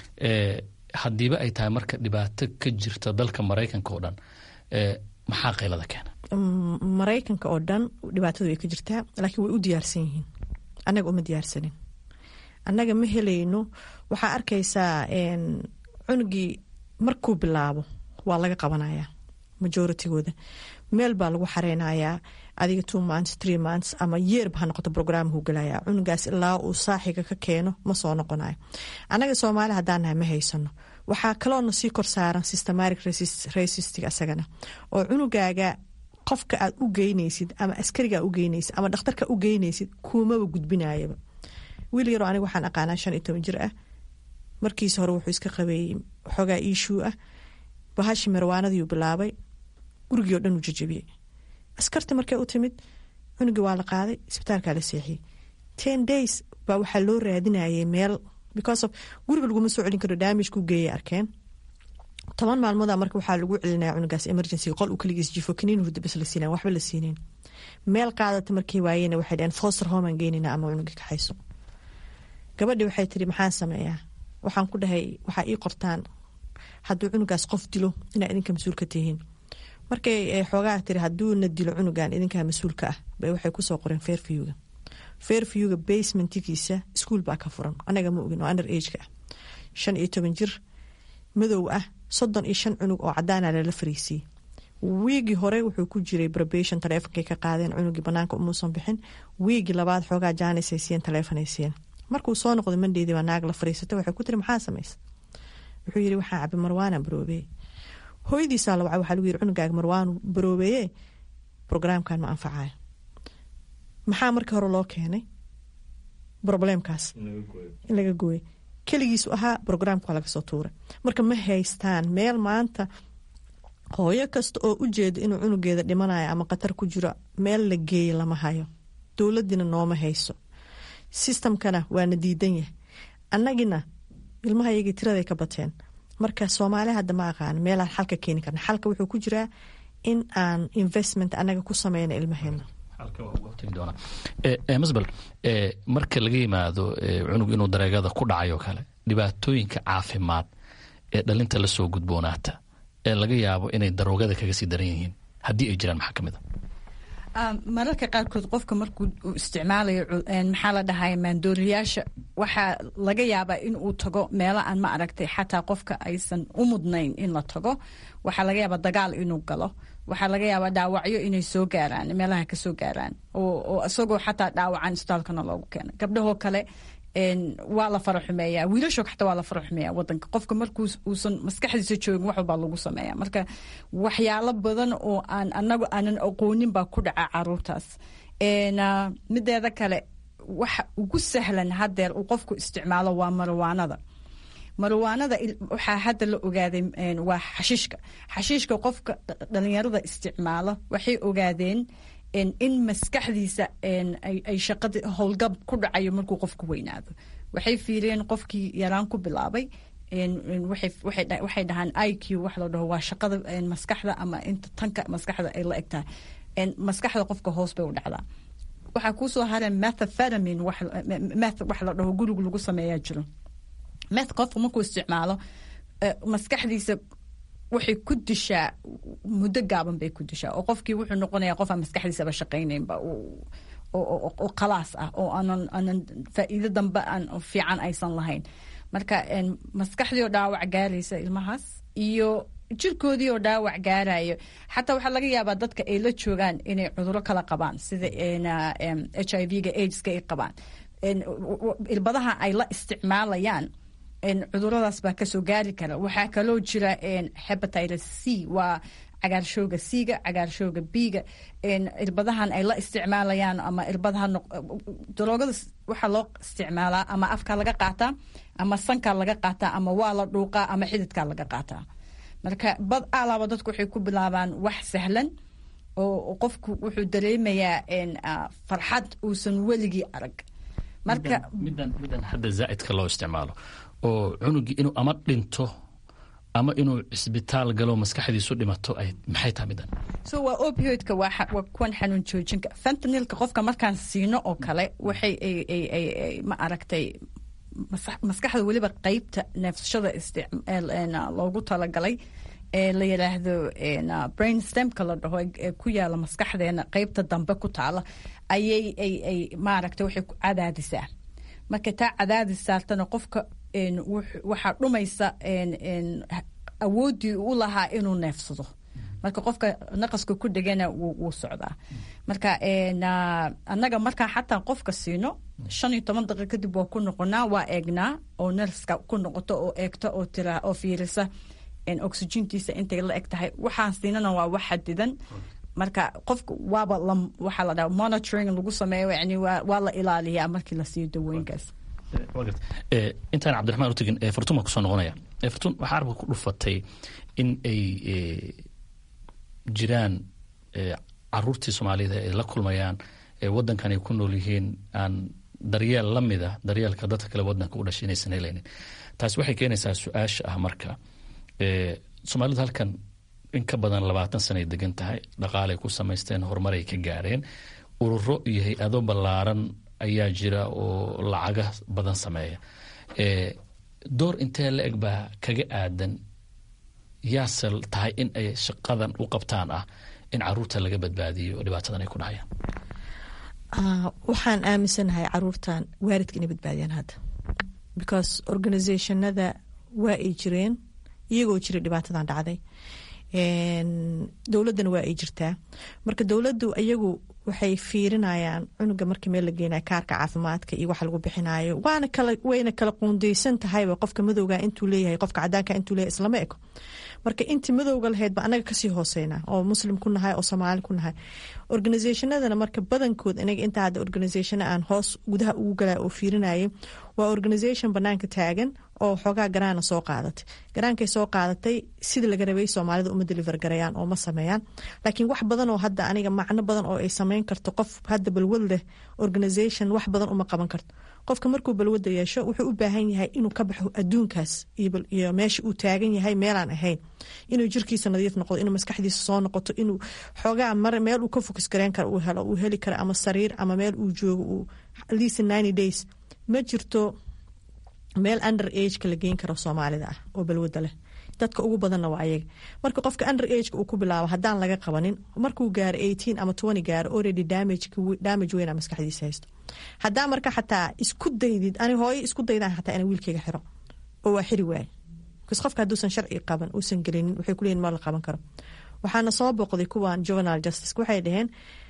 haddiiba ay tahay marka dhibaato ka jirta dalka maraykanka oo dhan maxaa qaylada keena maraykanka oo dhan dhibaatadu way ka jirtaa laakiin way u diyaarsan yihiin annaga uma diyaarsanin annaga ma helayno waxaa arkaysaa cunugii markuu bilaabo waa laga qabanayaa majoritygooda meel baa lagu xareynayaa adiga two months three months ama yeerba ha noqoto brograamhu galaya cunugaas ilaa uu saaxiga ka keeno ma soo noqonayo annaga soomaali haddaan nahay ma haysano waxaa kaloona sii kor saaran systematic racistig asagana oo cunugaaga qofka aad u geynaysid ama askarigaa u geynaysid ama dhakhtarka u geynaysid kuumaba gudbinayaba wiil yaroo aniga waxaan aqaanaa shan iyo toban jir ah markiisa hore wuxuu iska qabeeyey xoogaa iishuu ah bahashi marwaanadiiu bilaabay gurigii o dhan uu jajabiyey askarta markay u timid cunugii waa la qaaday isbitaalkaa la seexiyey ten days baa waxaa loo raadinayay meel because of guriga laguma soo celin karo damage ku geeyay arkeen toban maalmooda marka waxaa lagu celinaya cunugaas emergency qol uu kaligiis jifo kaniin hurda bas la siinaya waxba la siinayn meel qaadata markay waayeen waxay dhaheen foster home aan geynayna ama cunugii kaxayso gabadhii waxay tiri maxaan sameeyaa waxaan ku dhahay waxaa ii qortaan hadduu cunugaas qof dilo inaa idinka mas-uul ka tihiin markay xoogaa tiri hadduuna dilo cunugan idinkaa mas-uulka ah bay waxay kusoo qoreen fairviewga fairviewga basementigiisa iskuol baa ka furan anaga ma ogin oo under ageka ah shan iyo toban jir madow ah soddon iyo shan cunug oo cadaana lala fariisiiyey wiigii hore wuxuu ku jiray probation taleefonkay ka qaadeen cunugii banaanka umuusan bixin wiigii labaad xoogaa jaanisay siiyeen taleefonay siiyeen markuu soo noqday mandheydii baa naag la fariisatay waxay ku tiri maxaa samaysa wuxuu yiri waxaa cabi marwaana baroobeeye hooyadiisaa la wacay waxaa lagu yiri cunugaaga marwaan baroobeeye brograamkan ma anfacayo maxaa markii hore loo keenay probleemkaas in laga gooyay keligiisu ahaa brograamka waa laga soo tuuray marka ma haystaan meel maanta hooyo kasta oo u jeeda inuu cunugeeda dhimanayo ama khatar ku jiro meel la geeya lama hayo dowladiina nooma hayso sistamkana waana diidan yahay annagina ilmaha iyagii tiraday ka bateen marka soomaali hadda ma aqaan meelaan xalka keeni karna xalka wuxuu ku jiraa in aan investment annaga ku sameyna ilmaheena masbel marka laga yimaado cunug inuu dareegada ku dhacayo kale dhibaatooyinka caafimaad ee dhalinta lasoo gudboonaata ee laga yaabo inay daroogada kaga sii daran yihiin haddii ay jiraan maxaa kamid a mararka qaarkood qofka markuu isticmaalayo maxaa la dhahay maandooriyaasha waxaa laga yaabaa in uu tago meelo aan ma aragtay xataa qofka aysan u mudnayn in la tago waxaa laga yaabaa dagaal inuu galo waxaa laga yaabaa dhaawacyo inay soo gaaraan meelaha kasoo gaaraan oo isagoo xataa dhaawacan isbitaalkana loogu keena gabdhahoo kale waa la fara xumeeya wiilasho xataa waa la fara xumeeya wadanka qofka markuu uusan maskaxdiisa joogin wax walbaa lagu sameeya marka waxyaalo badan oo aan anagu aanan aqoonin baa ku dhaca caruurtaas mideeda kale waxa ugu sahlan hadeer uu qofku isticmaalo waa marwaanada marwaanada waxaa hadda la ogaaday waa xashiishka xashiishka qofka dhalinyarada isticmaalo waxay ogaadeen in maskaxdiisa ay shaqadi howlgab ku dhacayo markuu qofku weynaado waxay fiiriyeen qofkii yaraan ku bilaabay waxay dhahaan i q wax la dhaho waa shaqada maskaxda ama inta tanka maskaxda ay la egtahay maskaxda qofka hoos bay u dhacdaa waxaa kuusoo hareen methaphetamin meth wax la dhaho guriga lagu sameeyaa jiro meth qofka markuu isticmaalo maskaxdiisa waxay ku dishaa muddo gaaban bay ku dishaa oo qofkii wuxuu noqonayaa qof aan maskaxdiisaba shaqaynaynba oo khalaas ah oo aanan aanan faa'iido dambe aan fiican aysan lahayn marka maskaxdii oo dhaawac gaaraysa ilmahaas iyo jirkoodii oo dhaawac gaarayo xataa waxaa laga yaabaa dadka ay la joogaan inay cuduro kala qabaan sida h i v-ga aids-ka ay qabaan ilbadaha ay la isticmaalayaan cuduradaas baa kasoo gaari kara waxaa kaloo jira hebatitis c waa cagaarshooga c-ga cagaarshooga b-ga irbadahan ay la isticmaalayaan ama irbadaha daroogada waxaa loo isticmaalaa ama afka laga qaataa ama sanka laga qaataa ama waa la dhuuqaa ama xididka laga qaataa marka bad alaaba dadku waxay ku bilaabaan wax sahlan oo qofku wuxuu dareemayaa farxad uusan weligii arag marka midan midan hadda zaa'idka loo isticmaalo oo cunugii inuu ama dhinto ama inuu cisbitaal galo maskaxdiisu dhimato ay maxay tahay midan so waa opioidka waa waa kuwan xanuun joojinka fentanilka qofka markaan siino oo kale waxay ma aragtay maskaxda weliba qeybta neefsashada loogu talagalay ee la yidhaahdo brain stemka la dhaho ee ku yaala maskaxdeena qeybta dambe ku taala ayay ay maaragtay waxay ku cadaadisaa marka taa cadaadis saartana qofka waxaa dhumaysa awooddii u lahaa inuu neefsado marka qofka naqaska ku dhegana wuu socdaa marka annaga markaa xataa qofka siino shan iyo toban daqiiq kadib waa ku noqonaa waa eegnaa oo nerska ku noqoto oo eegta oo tira oo fiirisa oxygentiisa intay la eg tahay waxaan siinana waa wax xadidan marka qofka waaba waxaa la dhaha monitoring lagu sameeyo yani waa la ilaaliyaa markii la siiyo dawooyinkaas intaan cabdiraxmaan u tegin fartun baan kusoo noqonaya fartun waxaa arabka ku dhufatay in ay jiraan caruurtii soomaalida ay la kulmayaan wadankan ay ku nool yihiin aan daryeel la mida daryeelka dadka kale wadanka u dhashay inaysan helaynin taasi waxay keenaysaa su-aasha ah marka soomaalidu halkan in ka badan labaatan sanay degan tahay dhaqaalay ku samaysteen horumaray ka gaareen ururo iyo hay-ado ballaaran ayaa jira oo lacaga badan sameeya door intee la eg baa kaga aadan yaase tahay in ay shaqadan u qabtaan ah in caruurta laga badbaadiyo oo dhibaatadan ay ku dhacayaan waxaan aaminsanahay caruurtan waalidka inay badbaadiyaan hadda because organizationada waa ay jireen iyagoo jira dhibaatadan dhacday dowladdana waa ay jirtaa marka dowladdu iyagu waxay fiirinayaan cunuga markii meel la geenayo kaarka caafimaadka iyo waxa lagu bixinayo waana kala wayna kala quundeysan tahayba qofka madowga intuu leeyahay qofka cadaanka intuu leeyahay islama eko marka intii madowga lahayd ba anaga kasii hooseyna oo muslim ku nahay oo soomaali ku nahay organisationadana marka badankood inaga intaa hadda organisationa aan hoos gudaha ugu galaa oo fiirinayay waa organisation banaanka taagan oo xoogaa garaana soo qaadatay garaankay soo qaadatay sida laga rabay soomaalida uma deliver garayaan oo ma sameeyaan laakiin wax badan oo hadda aniga macno badan oo ay sameyn karto qof hadda balwad leh organisation wax badan uma qaban karto qofka markuu balwada yeesho wuxuu u baahan yahay inuu ka baxo adduunkaas iyo meesha uu taagan yahay meelaan ahayn inuu jirkiisa nadiif noqdo inuu maskaxdiisa soo noqoto inuu xoogaa mar meel uu ka fokus gareyn karo uu helo uu heli karo ama sariir ama meel uu joogo uu at least ninety days ma jirto meel under ageka la geyn karo soomaalida ah oo balwada leh dadka ugu badanna waa ayaga marka qofka under ageka uu ku bilaabo haddaan laga qabanin markuu gaaro eighteen ama twenty gaaro already damage damage weyna maskaxdiisa haysto haddaa marka xataa isku daydid ani hooyo isku daydaan xataa ina wiilkeyga xiro oo waa xiri waaye bcause qofka hadduusan sharci qaban uusan gelinin waxay kuleeyihin ma la qaban karo waxaana soo boqday kuwan juvenal justice waxay dhaheen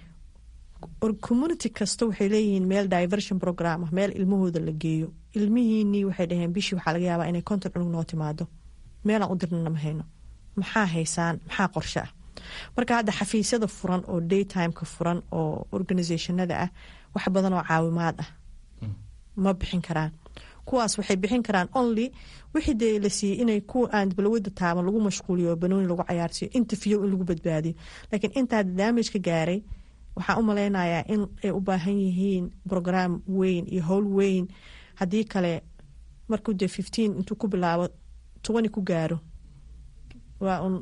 community kasta waxay leeyihiin meel diversion program ah meel ilmahooda la geeyo ilmihiinii waxay dhaheen bishii waxaa laga yaabaa inay konton cunug noo timaado meelaan u dirnana ma hayno maxaa haysaan maxaa qorshe ah marka hadda xafiisyada furan oo daytimeka furan oo organisationada ah wax badan oo caawimaad ah ma bixin karaan kuwaas waxay bixin karaan only wixii dee la siiyey inay kuwa aan balwada taaban lagu mashquuliyo oo banooni lagu cayaarsiiyo interview in lagu badbaadiyo laakiin intaa damage ka gaaray waxaan u malaynayaa in ay u baahan yihiin brograam weyn iyo howl weyn haddii kale markuu dee fifteen intuu ku bilaabo twenty ku gaaro waa un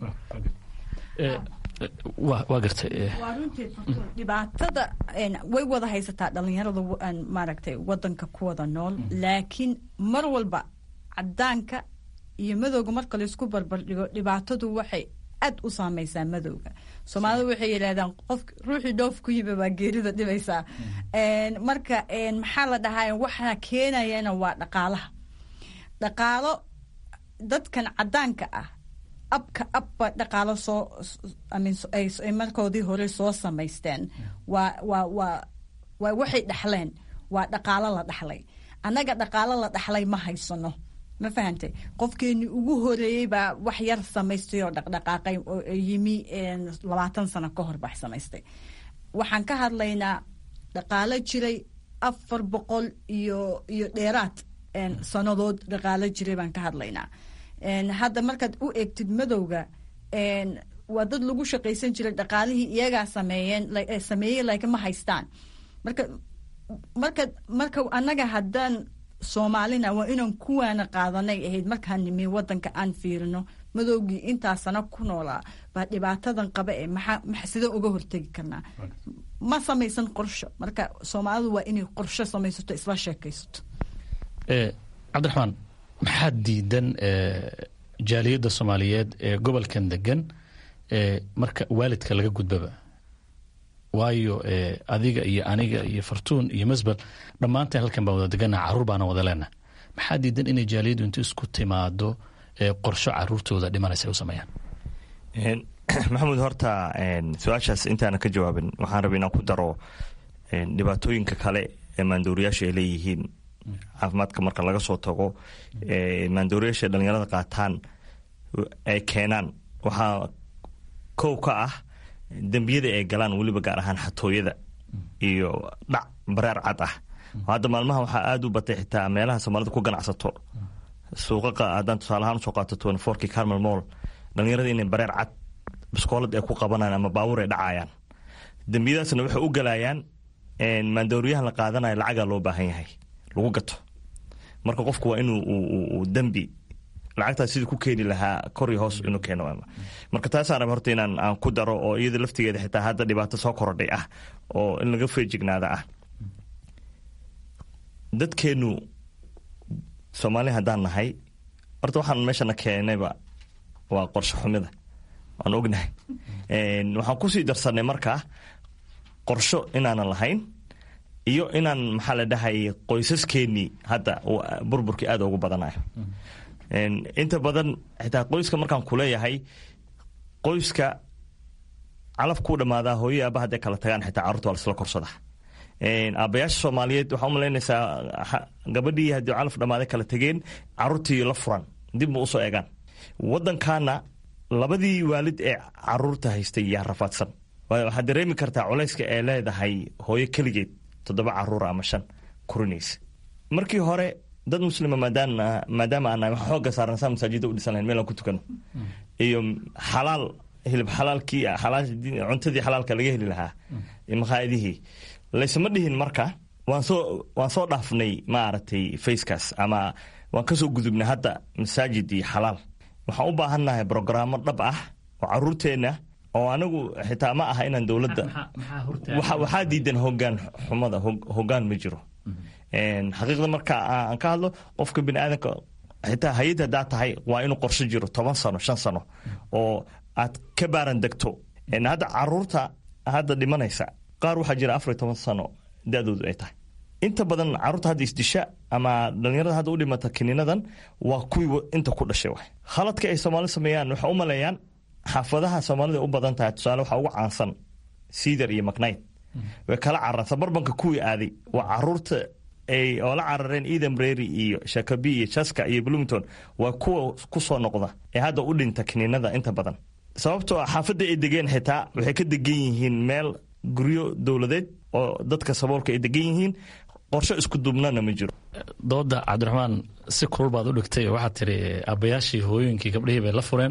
waa gartay waa runtii dhibaatada way wada haysataa dhalinyarada maaragtay wadanka ku wada nool laakiin mar walba cadaanka iyo madowga marka laysku barbardhigo dhibaatadu waxay aad u saameysaa madowga soomaalida waxay yidhahdaan qof ruuxii dhoof ku yimi baa geerida dhibaysaa marka maxaa la dhahaa waxaa keenayana waa dhaqaalaha dhaqaalo dadkan cadaanka ah abka abba dhaqaalo soo ay markoodii hore soo samaysteen waa waa waa waa waxay dhexleen waa dhaqaalo la dhexlay annaga dhaqaalo la dhexlay ma haysano ma fahantay qofkeenii ugu horeeyey baa wax yar samaystay oo dhaqdhaqaaqay oo yimi labaatan sano ka hor bax samaystay waxaan ka hadlaynaa dhaqaalo jiray afar boqol iyo iyo dheeraad sannadood dhaqaalo jiray baan ka hadlaynaa hadda markaad u eegtid madowga waa dad lagu shaqaysan jiray dhaqaalihii iyagaa sameeyeen sameeyey laakiin ma haystaan marka marka marka annaga haddaan soomaalina waa inaan kuwaana qaadanay ahayd markaan nimi wadanka aan fiirino madowgii intaa sano ku noolaa baa dhibaatadan qaba ee maxaa sidee uga hortegi karnaa ma samaysan qorsho marka soomaalidu waa inay qorsho samaysato isla sheekaysato cabdiraxmaan maxaa diidan jaaliyadda soomaaliyeed ee gobolkan degan marka waalidka laga gudbaba waayo adiga iyo aniga iyo fartuun iyo masbel dhammaanteen halkan baan wada degannaha carruur baana wada leenaha maxaa diidan inay jaaliyaddu intu isku timaado qorsho caruurtooda dhimanaysa u sameeyaan maxamuud horta su-aashaas intaana ka jawaabin waxaan raba inaan ku daro dhibaatooyinka kale ee maandooriyaasha ay leeyihiin caafimaadka marka laga soo tago maandooriyaasha dhalinyarada qaataan ay keenaan waxaa kow ka ah dembiyada ay galaan weliba gaar ahaan xatooyada iyo dhac bareer cad ah hadda maalmaha waxaa aada u batay xitaa meelaha soomaalida ku ganacsato suuqaqa haddaan tusaalahaan usoo qaato twenty fourkii carmel moll dhalinyarada inay bareer cad biskoolad ay ku qabanayaan ama baabuur ay dhacayaan dembiyadaasna waxay u galayaan maandooriyahan la qaadanayo lacagaa loo baahan yahay lagu gato marka qofku waa inuu dembi lacagtaas sidii ku keeni lahaa kor iyo hoos inuu keeno marka taasaan raba horta inaan aan ku daro oo iyada laftigeeda xitaa hadda dhibaato soo korodhay ah oo in laga feejignaada ah dadkeenu soomaali haddaan nahay horta waxaan meeshana keenayba waa qorsho xumida waan ognahay waxaan kusii darsanay markaa qorsho inaanan lahayn iyo inaan maxaa la dhahay qoysaskeenii hadda burburkii aada ugu badanayo inta badan xitaa qoyska markaan kuleeyahay qoyska calaf kuu dhammaadaa hooyo aaba hadday kala tagaan xitaa carruurta waa lasla korsada aabayaasha soomaaliyeed waxaa umalaynaysaa gabadhii haddii calaf dhammaaday kala tegeen carruurtii la furan dib ma usoo eegaan waddankaana labadii waalid ee caruurta haystay yaa rafaadsan waxaad dareemi kartaa culayska ee leedahay hooyo keligeed toddoba caruura ama shan kurinaysa markii hore dad muslima maadaama aan wax xooga saaransaa masaajida u dhisan lahayn meel aan ku tukano iyo xalaal hilib xalaalkii cuntadii xalaalka laga heli lahaa maqaayadihii laysma dhihin marka waan soo waan soo dhaafnay maaragtay facekaas ama waan kasoo gudubnay hadda masaajid iyo xalaal waxaan u baahannahay brogaraamo dhab ah oo caruurteenna oo anigu xitaa ma aha inaan dowladda waxaa diidan hogaan xumada hogaan ma jiro xaqiiqda marka aan ka hadlo qofka bini aadamka xitaa hay-ad hadaa tahay waa inuu qorsho jiro toban sano shan sano oo aad ka baaran degto hadda caruurta hadda dhimanaysa qaar waxaa jira afar iyo toban sano da-doodu ay tahay inta badan caruurta hadda isdisha ama dhalinyarada hadda u dhimata kiniinadan waa kuwii inta ku dhashay wa khaladka ay soomaali sameeyaan waxay u maleeyaan xaafadaha soomaalida u badan tahay tusaale waxaa ugu caansan siidar iyo macnayd way kala cararaan barbanka kuwii aaday waa caruurta ay oo la carareen eden brary iyo shakabi iyo jaska iyo bloomington waa kuwa kusoo noqda ee hadda u dhinta kiniinada inta badan sababtoo ah xaafadda ay degeen xitaa waxay ka degan yihiin meel guryo dowladeed oo dadka saboolka ay degan yihiin qorsho isku duubnana ma jiro dooda cabdiraxmaan si kulul baad u dhigtay waxaad tiri aabbayaashii hooyooyinkii gabdhihii bay la fureen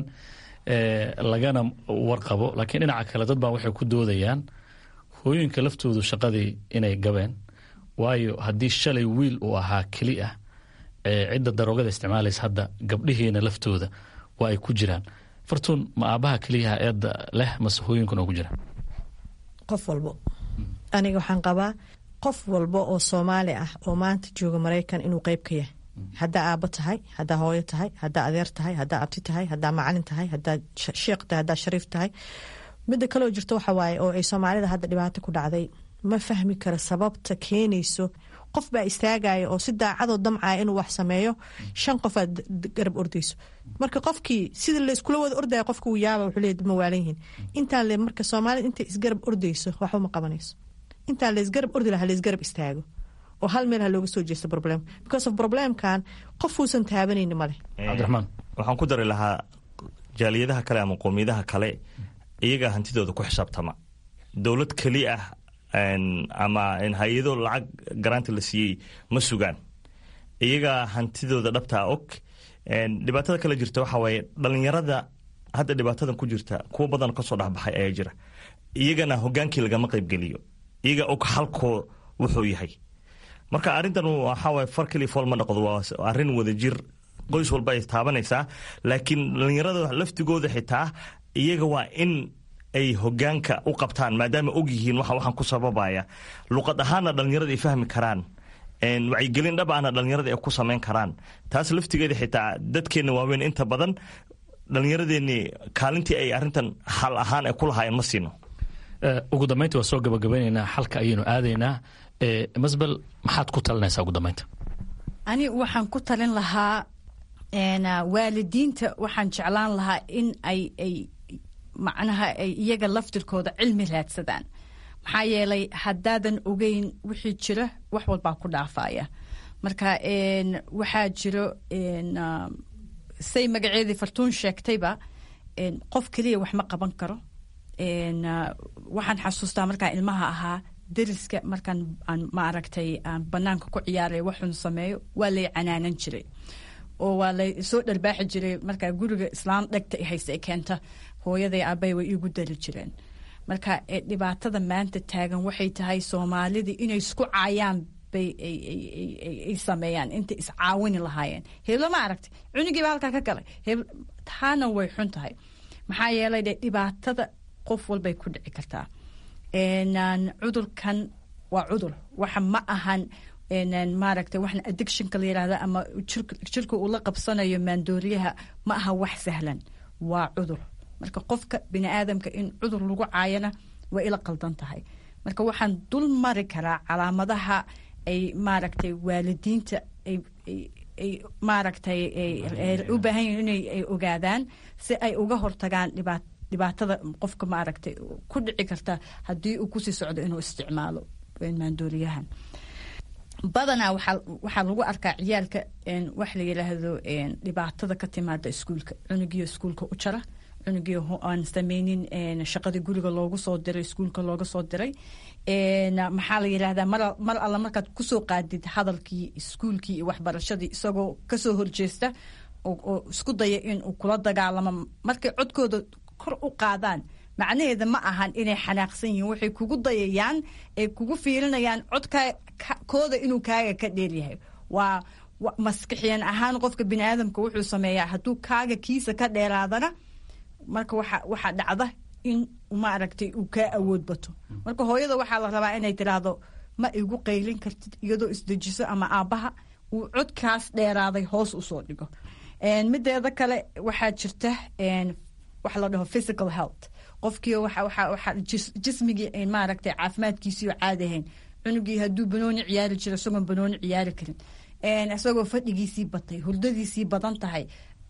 lagana warqabo laakiin dhinaca kale dad baa waxay ku doodayaan hooyooyinka laftoodu shaqadii inay gabeen waayo haddii shalay wiil uu ahaa keli ah cidda daroogada isticmaalaysa hadda gabdhihiina laftooda waa ay ku jiraan fartuun ma aabaha keliyaha eedda leh mase hooyinkuna ugu jiraan qof walbo aniga waxaan qabaa qof walba oo soomaali ah oo maanta jooga maraykan inuu qeyb ka yahay haddaa aabo tahay haddaa hooyo tahay haddaa adeer tahay haddaa abti tahay haddaa macalin tahay haddaa sheekh tahay haddaa shariif tahay midda kaleo jirto waxa waaye oo ay soomaalida hadda dhibaato ku dhacday ma fahmi karo sababta keenayso qof baa istaagaya oo si daacadoo damcaya inuu wax sameeyo shan qof aad garab ordayso marka qofkii sida layskula wada ordaya qofka uu yaaba wuxuu leeyahy ma waalan yihiin intaan le marka soomaalida intay isgarab ordayso waxba ma qabanayso intaan laysgarab ordi laha laysgarab istaago oo hal meel ha looga soo jeesto problem because of problemkan qofuusan taabanayni male cabdiraxmaan waxaan ku dari lahaa jaaliyadaha kale ama qoomiyadaha kale iyagaa hantidooda ku xisaabtama dowlad keli ah ama hay-ado lacag garaanta la siiyey ma sugaan iyagaa hantidooda dhabtaa og dhibaatada kale jirta waxaa waaye dhalinyarada hadda dhibaatadan ku jirta kuwa badan kasoo dhexbaxay ayaa jira iyagana hogaankii lagama qaybgeliyo iyaga og halkoo wuxuu yahay marka arrintan waxaawaye far keliya fool ma dhaqdo waa arrin wadajir qoys walba ay taabanaysaa laakiin dhalinyarada laftigooda xitaa iyaga waa in ay hogaanka u qabtaan maadaama og yihiin waxa waxaan ku sababaya luqad ahaanna dhalinyarada ay fahmi karaan wacyigelin dhab ahna dhalinyarada ay ku samayn karaan taas laftigeeda xitaa dadkeenna waaweyn inta badan dhalinyaradeenni kaalintii ay arrintan xal ahaan ay ku lahaayeen ma siino ugu dambeynta waa soo gabagabaynaynaa xalka ayaynu aadaynaa masbel maxaad ku talinaysaa ugu dambeynta ani waxaan ku talin lahaa waalidiinta waxaan jeclaan lahaa in ay ay macnaha ay iyaga laftirkooda cilmi raadsadaan maxaa yeelay haddaadan ogeyn wixii jira wax walbaa ku dhaafaya marka waxaa jiro say magaceedii fartuun sheegtayba qof keliya wax ma qaban karo waxaan xasuustaa markaan ilmaha ahaa dariska markaan aan maaragtay aan banaanka ku ciyaaray waxun sameeyo waa lay canaanan jiray oo waa lay soo dharbaaxi jiray markaa guriga islaan dhegta hayse keenta hooyaday aabay way iigu dari jireen marka dhibaatada maanta taagan waxay tahay soomaalidii inay isku caayaan bay ay sameeyaan intay iscaawini lahaayeen heblo ma aragtay cunigiiba halkaa ka galay taana way xun tahay maxaa yeelay de dhibaatada qof walbay ku dhici kartaa cudurkan waa cudur waxa ma ahan maaragtay waxna addictionka la yirahda ama jirka uu la qabsanayo maandooriyaha ma aha wax sahlan waa cudur marka qofka bini aadamka in cudur lagu caayana waa ila qaldan tahay marka waxaan dul mari karaa calaamadaha ay maaragtay waalidiinta ay maaragtay u baahan yihin inay ay ogaadaan si ay uga hortagaan dhibaat dhibaatada qofka maaragtay ku dhici karta haddii uu kusii socdo inuu isticmaalo maandooriyahan badanaa waxaa waxaa lagu arkaa ciyaalka wax la yidhaahdo dhibaatada ka timaada iskuulka cunugiyo iskuulka u jara cunugii aan sameynin shaqadii guriga loogu soo diray iskuulka looga soo diray maxaa la yidhahdaa mar alla markaad kusoo qaadid hadalkii iskuulkii iyo waxbarashadii isagoo kasoo horjeesta oo isku daya inuu kula dagaalamo markay codkooda kor u qaadaan macnaheeda ma ahan inay xanaaqsan yihiin waxay kugu dayayaan ay kugu fiirinayaan codkooda inuu kaaga ka dheeryahay waa maskixiyan ahaan qofka bini aadamka wuxuu sameeyaa hadduu kaaga kiisa ka dheeraadana marka waxaa dhacda in maaragtay uu kaa awood bato marka hooyada waxaa la rabaa inay tiraahdo ma igu qaylin kartid iyadoo isdejiso ama aabbaha uu codkaas dheeraaday hoos usoo dhigo mideeda kale waxaa jirta wax la dhaho physical health qofkii jismigii maaragtay caafimaadkiisii oo caadi ahayn cunugii hadduu banooni ciyaari jiro isagoon banooni ciyaari karin isagoo fadhigiisii batay hurdadiisii badan tahay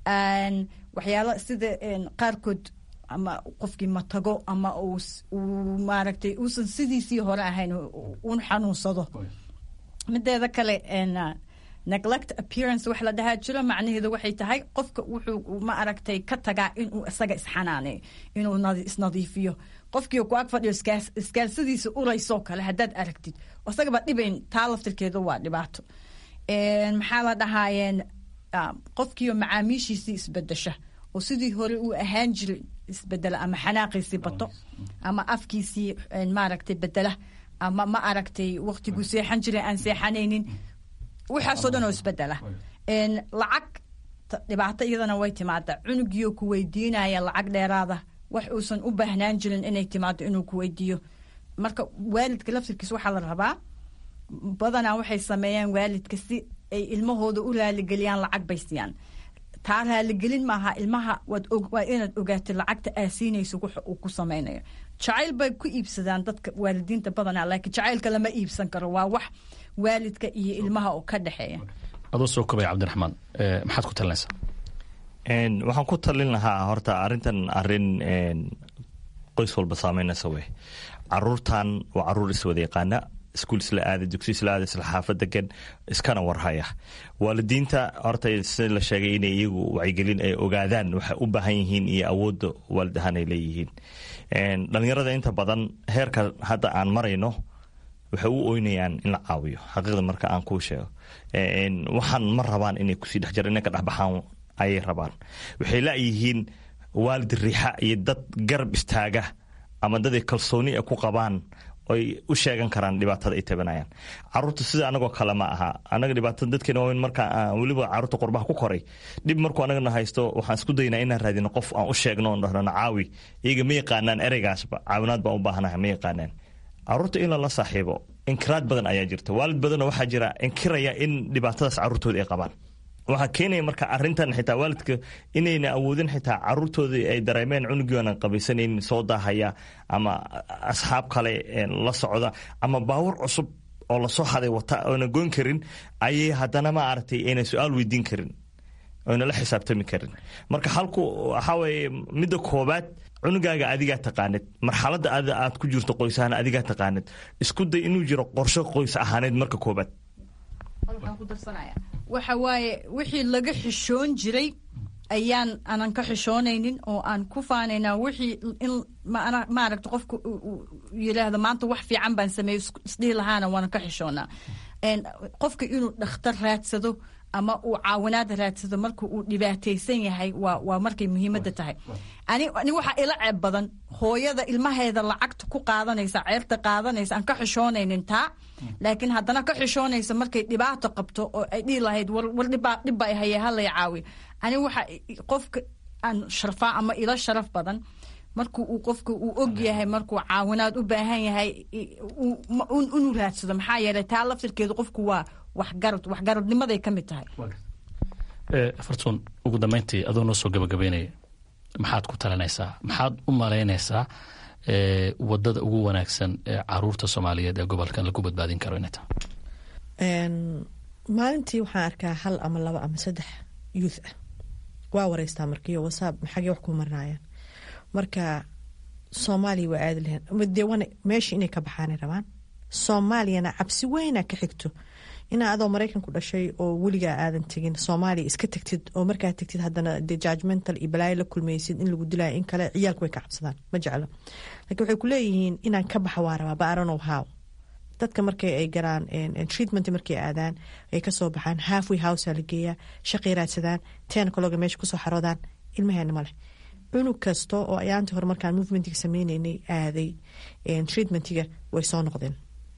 waxyaalo sida qaarkood ama qofkii matago ama uu maaragtay uusan sidiisii hore ahayn un xanuunsado mideeda kale neglect appearance wax la dhahaa jiro macnaheedu waxay tahay qofka wuxuu ma aragtay ka tagaa inuu isaga isxanaaneeyo inuu isnadiifiyo qofkii ku ag fadhiyo iskaalsadiisa uraysoo kale haddaad aragtid isagaba dhibayn taa laftirkeedu waa dhibaato maxaa la dhahaayeen qofkiioo macaamiishiisii isbedesha oo sidii hore uu ahaan jiray isbedela ama xanaaqiisii bato ama afkiisii maaragtay bedela ama ma aragtay waqtiguu seexan jiray aan seexanaynin waxaasoo dhan oo isbedela lacag dhibaato iyadana way timaada cunugiioo ku weydiinaya lacag dheeraada wax uusan u baahnaan jirin inay timaado inuu ku weydiiyo marka waalidka laftirkiis waxaa la rabaa badanaa waxay sameeyaan waalidka si ay ilmahooda u raaligeliyaan lacag bay siiyaan taa raaligelin maaha ilmaha waa inaad ogaatid lacagta aa siinayso waxa uu ku samaynayo jacayl bay ku iibsadaan dadka waalidiinta badanaa laakiin jacaylka lama iibsan karo waa wax waalidka iyo ilmaha oo ka dhexeeya adoo soo kobaya cabdiraxmaan maxaad ku talinaysaa waxaan ku talin lahaa horta arrintan arin qoys walba saameynaysa wey caruurtan waa caruur iswada yaqaana iskuul isla aada dugsi isla aada isla xaafad degan iskana warhaya waalidiinta horta si la sheegay inay iyagu wacyigelin ay ogaadaan waxay u baahan yihiin iyo awoodda waalid ahaan ay leeyihiin dhalinyarada inta badan heerka hadda aan marayno waxay u oynayaan in la caawiyo xaqiiqda marka aan kuu sheego waxaan ma rabaan inay kusii dhex jira inay ka dhexbaxaan ayay rabaan waxay laayihiin waalid riixa iyo dad garab istaaga ama dad ay kalsooni ay ku qabaan oy u sheegan karaan dhibaatada ay tabanayaan caruurta sida anagoo kale ma aha anaga dhibaatada dadkeena waaweyn marka weliba caruurta qurbaha ku koray dhib markuu anagana haysto waxaan isku daynaa inaan raadino qof aan u sheegno on dhahnana caawi iyaga ma yaqaanaan ereygaasba caawinaad baan u baahanahay ma yaqaanaan caruurta in lala saaxiibo inkiraad badan ayaa jirta waalid badanoo waxaa jira inkiraya in dhibaatadaas caruurtooda ay qabaan waxaa keenaya marka arintan xitaa waalidka inayna awoodin xitaa caruurtoodii ay dareemeen cunugii aanan qabaysanaynin soo daahaya ama asxaab kale la socda ama baawur cusub oo lasoo haday wata oona goyn karin ayay haddana ma aragtay ayna su-aal weydiin karin oyna la xisaabtami karin marka halku waxaa weye midda koobaad cunugaaga adigaa taqaanid marxaladda aad ku jirto qoys ahaan adigaa taqaanid isku day inuu jiro qorsho qoys ahaaneed marka koobaad waxa waaye wixii laga xishoon jiray ayaan anan ka xishoonaynin oo aan ku faanaynaa wixii in maaragta qofka yiraahdo maanta wax fiican baan sameeyo isdhihi lahaana waanan ka xishoonaa qofka inuu dhakhtar raadsado ama uu caawinaad raadsado marka uu dhibaataysan yahay waa waa markay muhiimadda tahay ani ani waxaa ila ceeb badan hooyada ilmaheeda lacagta ku qaadanaysa ceerta qaadanaysa aan ka xishoonaynin taa laakiin haddana ka xishoonaysa markay dhibaato qabto oo ay dhihi lahayd war dhibaa dhibba ay haye halay caawi ani waxa qofka aan sharfaa ama ila sharaf badan marku uu qofka uu og yahay markuu caawinaad u baahan yahay inuu raadsado maxaa yeelay taa laftirkeedu qofku waa waxgarad waxgaradnimaday ka mid tahay fartuun ugu dambeyntii adoo noo soo gabagabeynaya maxaad ku talinaysaa maxaad u malaynaysaa wadada ugu wanaagsan ee caruurta soomaaliyeed ee gobolkan lagu badbaadin karo inay tahay maalintii waxaan arkaa hal ama laba ama saddex youth ah waa wareystaa markiiyo wasaab maxagee wax ku marinayaan marka soomaaliya waa aadi lahayn dee wana meesha inay ka baxaanay rabaan soomaaliyana cabsi weyna ka xigto inaa adoo maraykanku dhashay oo weligaa aadan tegin soomaaliya iska tagtid oo markaa tagtid haddana de judgmental iyo balaayo la kulmaysid in lagu dilaayo in kale ciyaalku way ka cabsadaan ma jeclo laakiin waxay ku leeyihiin inaan ka baxa waa rabaa baaranow how dadka markay ay galaan treatment markay aadaan ay kasoo baxaan halfway housea la geeyaa shaqay raadsadaan ten kaloga meesha kusoo xaroodaan ilmaheena maleh cunug kasta oo ayaantii hore markaan movementiga sameyneynay aaday treatmentiga way soo noqdeen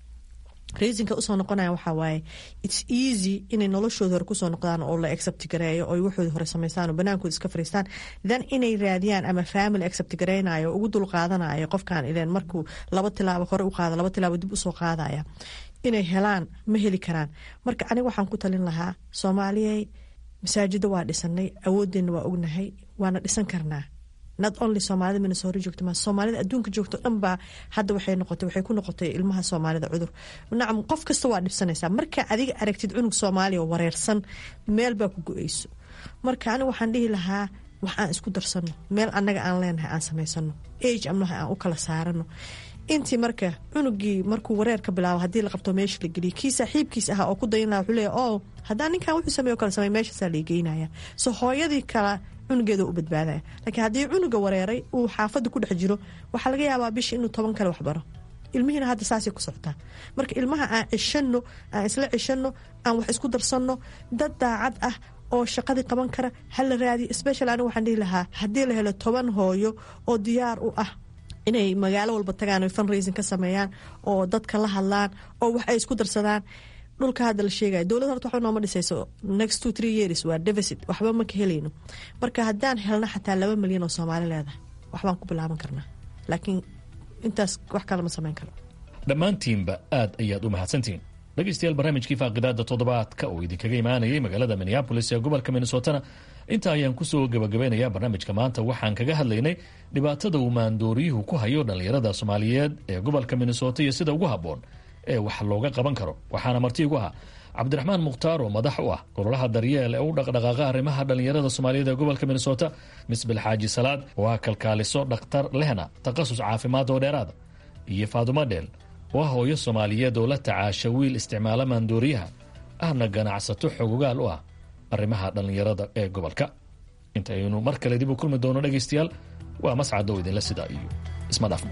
reasonka usoo noqonaya waxaa waaye its easy inay noloshooda hore kusoo noqdaan oo la accept gareeyo oo waxooda hore samaystaan oo banaankooda iska fariistaan then inay raadiyaan ama family accept gareynayo ugu dul qaadanayo qofkan ileen markuu laba tilaabo hore u qaada laba tilaabo dib usoo qaadaya inay helaan ma heli karaan marka aniga waxaan ku talin lahaa soomaaliyey masaajida waa dhisanay awoodeenna waa ognahay waana dhisan karnaa not only soomaalida minnesota joogto ma soomaalida adduunka joogto dhan baa hadda waxay noqotay waxay ku noqotay ilmaha soomaalida cudur nacam qof kasta waa dhibsanaysaa marka adiga aragtid cunug soomaaliya oo wareersan meel baa ku go-eyso marka aniga waxaan dhihi lahaa wax aan isku darsano meel annaga aan leenahay aan samaysano age amnaha aan u kala saarano intii marka cunugii markuu wareer ka bilaabo haddii la qabto meesha la geliya kii saaxiibkiis ahaa oo ku dayan laha wuxuu leeya o haddaan ninkan wuxuu sameeyo kala samey meeshaasaa la geynaya so hooyadii kala cunugeeda u badbaadaya laakiin haddii cunuga wareeray uu xaafadda ku dhex jiro waxaa laga yaabaa bisha inuu toban kale waxbaro ilmihiina hadda saasay ku socotaa marka ilmaha aan cishano aan isla cishano aan wax isku darsanno dad daacad ah oo shaqadii qaban kara hala raadiyo special aniga waxaan dhihi lahaa haddii la helo toban hooyo oo diyaar u ah inay magaalo walba tagaan oy funraisin ka sameeyaan oo dadka la hadlaan oo wax ay isku darsadaan dhulka hadda la sheegaya dowlad horta waxba nooma dhisayso next two three years waa deficit waxba ma ka helayno marka haddaan helno xataa laba milyan oo soomaali leedahay waxbaan ku bilaaban karnaa laakiin intaas wax kale ma samayn karo dhammaantiinba aad ayaad u mahadsantihiin dhegeystayaal barnaamijkii faaqidaada toddobaadka oo idinkaga imaanayay magaalada minneabolis ee gobolka minnesotana intaa ayaan kusoo gabagabaynayaa barnaamijka maanta waxaan kaga hadlaynay dhibaatada uu maandooriyuhu ku hayo dhallinyarada soomaaliyeed ee gobolka minnesota iyo sida ugu habboon ee wax looga qaban karo waxaana marti igu ahaa cabdiraxmaan mukhtaar oo madax u ah golaha daryeel ee u dhaqdhaqaaqa arrimaha dhallinyarada soomaaliyeed ee gobolka minnesota misbil xaaji salaad oo ah kalkaaliso dhakhtar lehna takhasus caafimaad oo dheeraada iyo faadumo dheel oo ah hooyo soomaaliyeed oo la tacaasha wiil isticmaala maandooriyaha ahna ganacsato xogogaal u ah arrimaha dhallinyarada ee gobolka intaynu mar kale dib u kulmi doono dhegaystayaal waa mascad oo idinla sidaa iyo isma dhaafmo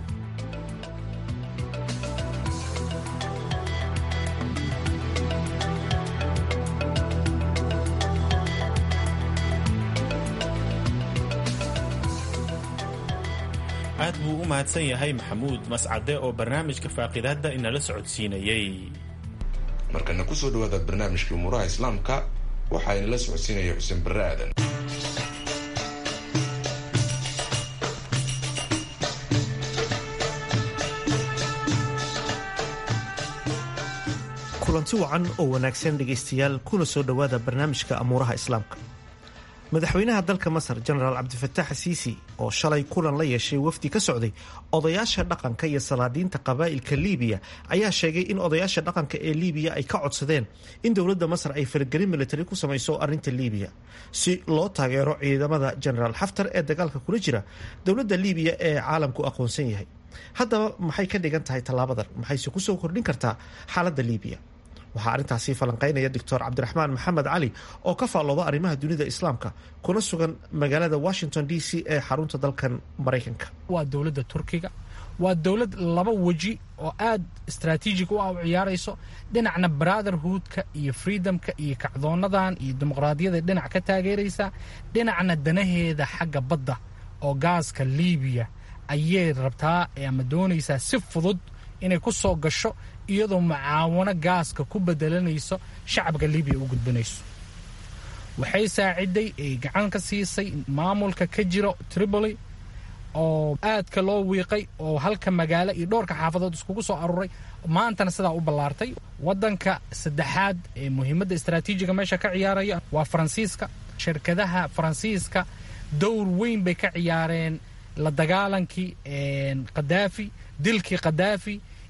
aad buu u mahadsan yahay maxamuud mascade oo barnaamijka faaqidaadda inala socodsiinayey markana kusoo dhawaada barnaamijkii umuuraha islaamka waxaa inala socodsiinaya xuseen barre aadan kulanti wacan oo wanaagsan dhegaystayaal kuna soo dhowaada barnaamijka amuuraha islaamka madaxweynaha dalka masar jenaraal cabdifataax siisi oo shalay kulan la yeeshay wafdi ka socday odayaasha dhaqanka iyo salaadiinta qabaa'ilka liibiya ayaa sheegay in odayaasha dhaqanka ee liibiya ay ka codsadeen in dowladda masar ay faragelin militari ku samayso arrinta liibiya si loo taageero ciidamada jenaraal xaftar ee dagaalka kula jira dowladda liibiya ee caalamku aqoonsan yahay haddaba maxay ka dhigan tahay tallaabadan maxayse kusoo kordhin kartaa xaaladda liibiya waxaa arrintaasi falanqeynaya doctor cabdiraxmaan maxamed cali oo ka faallooda arrimaha dunida islaamka kuna sugan magaalada washington d c ee xarunta dalkan maraykanka waa dowladda turkiga waa dowlad laba weji oo aad istraatiijig u ah u ciyaarayso dhinacna brotherhoodka iyo freedomka iyo kacdoonadan iyo dimuqraadiyada dhinac ka taageeraysa dhinacna danaheeda xagga badda oo gaaska liibiya ayay rabtaa ama doonaysaa si fudud inay ku soo gasho iyadoo mucaawano gaaska ku bedelanayso shacabka libiya u gudbinayso waxay saaciday ay gacan ka siisay maamulka ka jiro tripoli oo aadka loo wiiqay oo halka magaalo iyo dhowrka xaafadood iskugu soo aruuray maantana sidaa u ballaartay waddanka saddexaad ee muhiimadda istraatiijiga meesha ka ciyaaraya waa faransiiska shirkadaha faransiiska dowr weyn bay ka ciyaareen la dagaalankii khadaafi dilkii khadaafi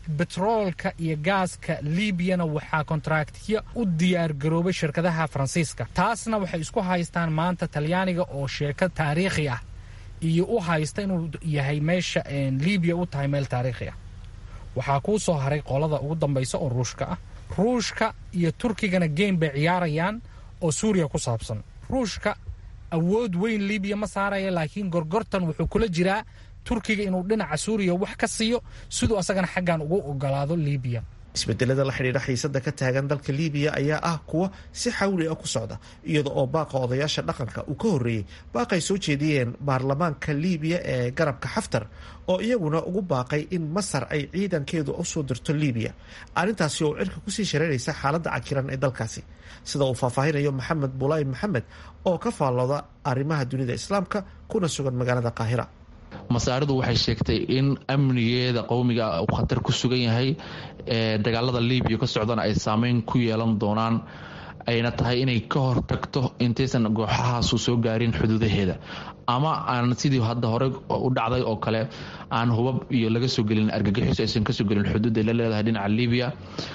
betroolka iyo gaaska liibiyana waxaa kontraktyo u diyaargaroobay shirkadaha faransiiska taasna waxay isku haystaan maanta talyaaniga oo sheeko taariikhi ah iyo u haysta inuu yahay meesha liibiya u tahay meel taariikhi ah waxaa kuu soo haray qolada ugu dambaysa oo ruushka ah ruushka iyo turkigana geem bay ciyaarayaan oo suuriya ku saabsan ruushka awood weyn liibiya ma saaraya laakiin gorgortan wuxuu kula jiraa turkiga inuu dhinaca suuriya wax ka siiyo siduu asagana xaggan ugu ogolaado liibiya isbedelada la xidhiidha xiisada ka taagan dalka liibiya ayaa ah kuwa si xawli ah ku socda iyada oo baaqa odayaasha dhaqanka uu ka horreeyey baaqay soo jeediyeen baarlamaanka liibiya ee garabka xaftar oo iyaguna ugu baaqay in masar ay ciidankeedu usoo dirto liibiya arrintaasi oo cirka kusii shareeraysa xaaladda cakiran ee dalkaasi sida uu faahfaahinayo maxamed bulaay maxamed oo ka faallooda arrimaha dunida islaamka kuna sugan magaalada qaahira masaaridu waxay sheegtay in amnigeeda qowmiga uu khatar ku sugan yahay ee dagaalada libiya ka socdana ay saameyn ku yeelan doonaan ayna tahay inay ka hortagto intaysan gooxahaasu soo gaarin xuduudaheeda ama aan sidii hadda hore u dhacday oo kale aan hubab iyo laga soo gelin argagixis aysan kasoo gelin xuduud ay la leedahay dhinaca libiya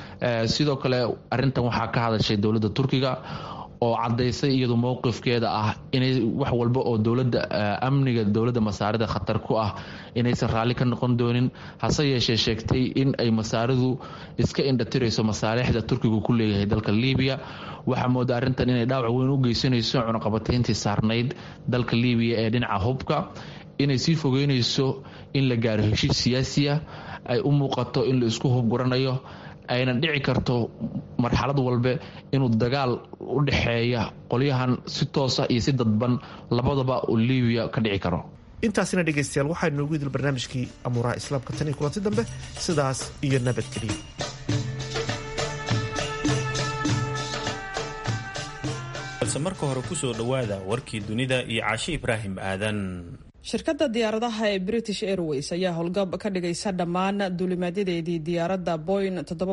sidoo kale arintan waxaa ka hadashay dowladda turkiga oo cadaysay iyadu mowqifkeeda ah inay wax walba oo dowlada amniga dowladda masaarida khatar ku ah inaysan raalli ka noqon doonin hase yeeshee sheegtay in ay masaaridu iska indhatirayso masaalixda turkigu ku leeyahay dalka libiya waxaa mooda arrintan inay dhaawac weyn u geysanayso cunaqabatayntii saarnayd dalka libiya ee dhinaca hubka inay sii fogeynayso in la gaaro heshiis siyaasiya ay u muuqato in la isku hubguranayo ayna dhici karto marxalad walbe inuu dagaal u dhexeeya qolyahan si toosa iyo si dadban labadaba uu libiya ka dhici karo intaasina dhegaystayaal waxaa inoogu idil barnaamijkii amuuraha islaamka tan iyo kulanti dambe sidaas iyo nabadgeliya balse marka hore kusoo dhowaada warkii dunida iyo caashi ibraahim aadan shirkadda diyaaradaha ee british airways ayaa howlgab ka dhigaysa dhammaan duulimaadyadeedii diyaaradda boyn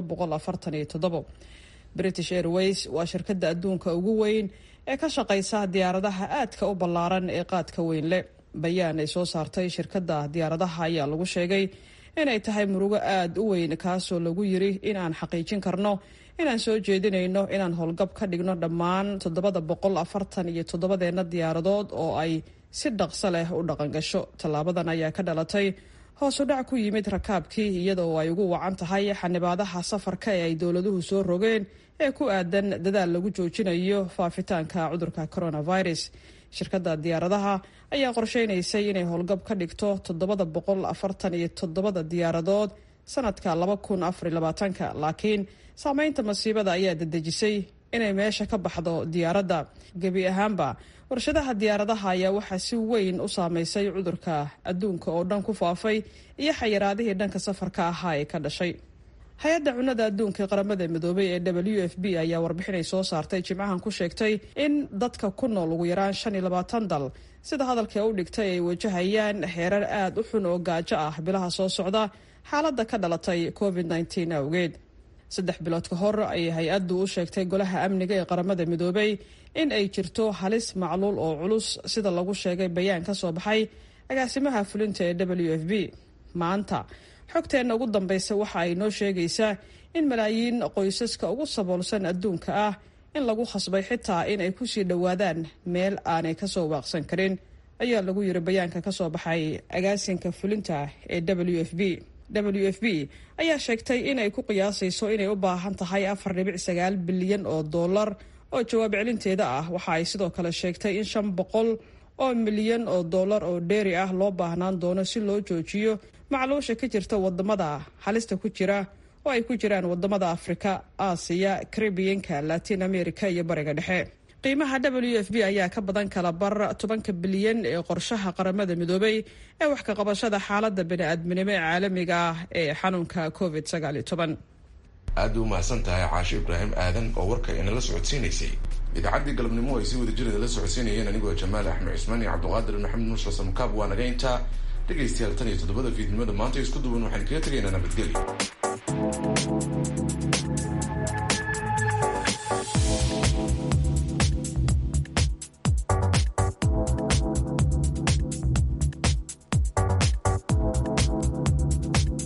british airways waa shirkadda adduunka ugu weyn ee ka shaqaysa diyaaradaha aadka u ballaaran ee qaadka weyn leh bayaan ay soo saartay shirkadda diyaaradaha ayaa lagu sheegay inay tahay murugo aada u weyn kaasoo lagu yiri inaan xaqiijin karno inaan soo jeedinayno inaan howlgab ka dhigno dhammaan toddobada boqol afartan iyo toddobadeenna diyaaradood oo ay si dhaqso leh u dhaqangasho tallaabadan ayaa ka dhalatay hoos u dhac ku yimid rakaabkii iyadoo ay ugu wacan tahay xanibaadaha safarka ee ay dowladuhu soo rogeen ee ku aadan dadaal lagu joojinayo faafitaanka cudurka coronavirus shirkadda diyaaradaha ayaa qorsheynaysay inay howlgab ka dhigto toddobada boqol afartan iyo toddobada diyaaradood sanadka laba kun afar labaatanka laakiin saameynta masiibada ayaa dedejisay inay meesha ka baxdo diyaaradda gebi ahaanba warshadaha diyaaradaha ayaa waxaa si weyn u saameysay cudurka adduunka oo dhan ku faafay iyo xayiraadihii dhanka safarka ahaa ee ka dhashay hay-adda cunnada adduunka ee qaramada midoobay ee w f b ayaa warbixinay soo saartay jimcahan ku sheegtay in dadka ku nool ugu yaraan shan iyo labaatan dal sida hadalka u dhigtay ay wajahayaan xeerar aada u xun oo gaajo ah bilaha soo socda xaaladda ka dhalatay covid nteen awgeed saddex bilood ka hor ayay hay-addu u sheegtay golaha amniga ee qaramada midoobay in ay jirto halis macluul oo culus sida lagu sheegay bayaan ka soo baxay agaasimaha fulinta ee w f b maanta xogteenna ugu dambaysa waxa ay noo sheegaysaa in malaayiin qoysaska ugu saboolsan adduunka ah in lagu khasbay xitaa in ay kusii dhowaadaan meel aanay kasoo waaqsan karin ayaa lagu yiri bayaanka kasoo baxay agaasinka fulinta ee w f b w f b ayaa sheegtay inay ku qiyaasayso inay u baahan tahay afar dhibic sagaal bilyan oo dollar oo jawaab celinteeda ah waxa ay sidoo kale sheegtay in shan boqol oo milyan oo dollar oo dheeri ah loo baahnaan doono si loo joojiyo macluusha ka jirta wadamada halista ku jira oo ay ku jiraan wadamada afrika aasiya karibiyanka latin america iyo bariga dhexe qiimaha w f b ayaa ka badan kala bar tobanka bilyan ee qorshaha qaramada midoobay ee wax ka qabashada xaalada bani-aadminimo ee caalamiga ah ee xanuunka covid aad u mahadsan tahay caasho ibraahim aadan oo warka inala socodsiinaysay idaacaddii galabnimo ay si wada jirada la socodsiinayeen anigoo jamaal axmed cismaan iyo cabduqaadir maxamed nuur sasamkaab waa naga intaa dhegaystayaal tan iyo toddobada fiidnimada maanta isku duwan waxaan kaga tegaynaa nabadgelyo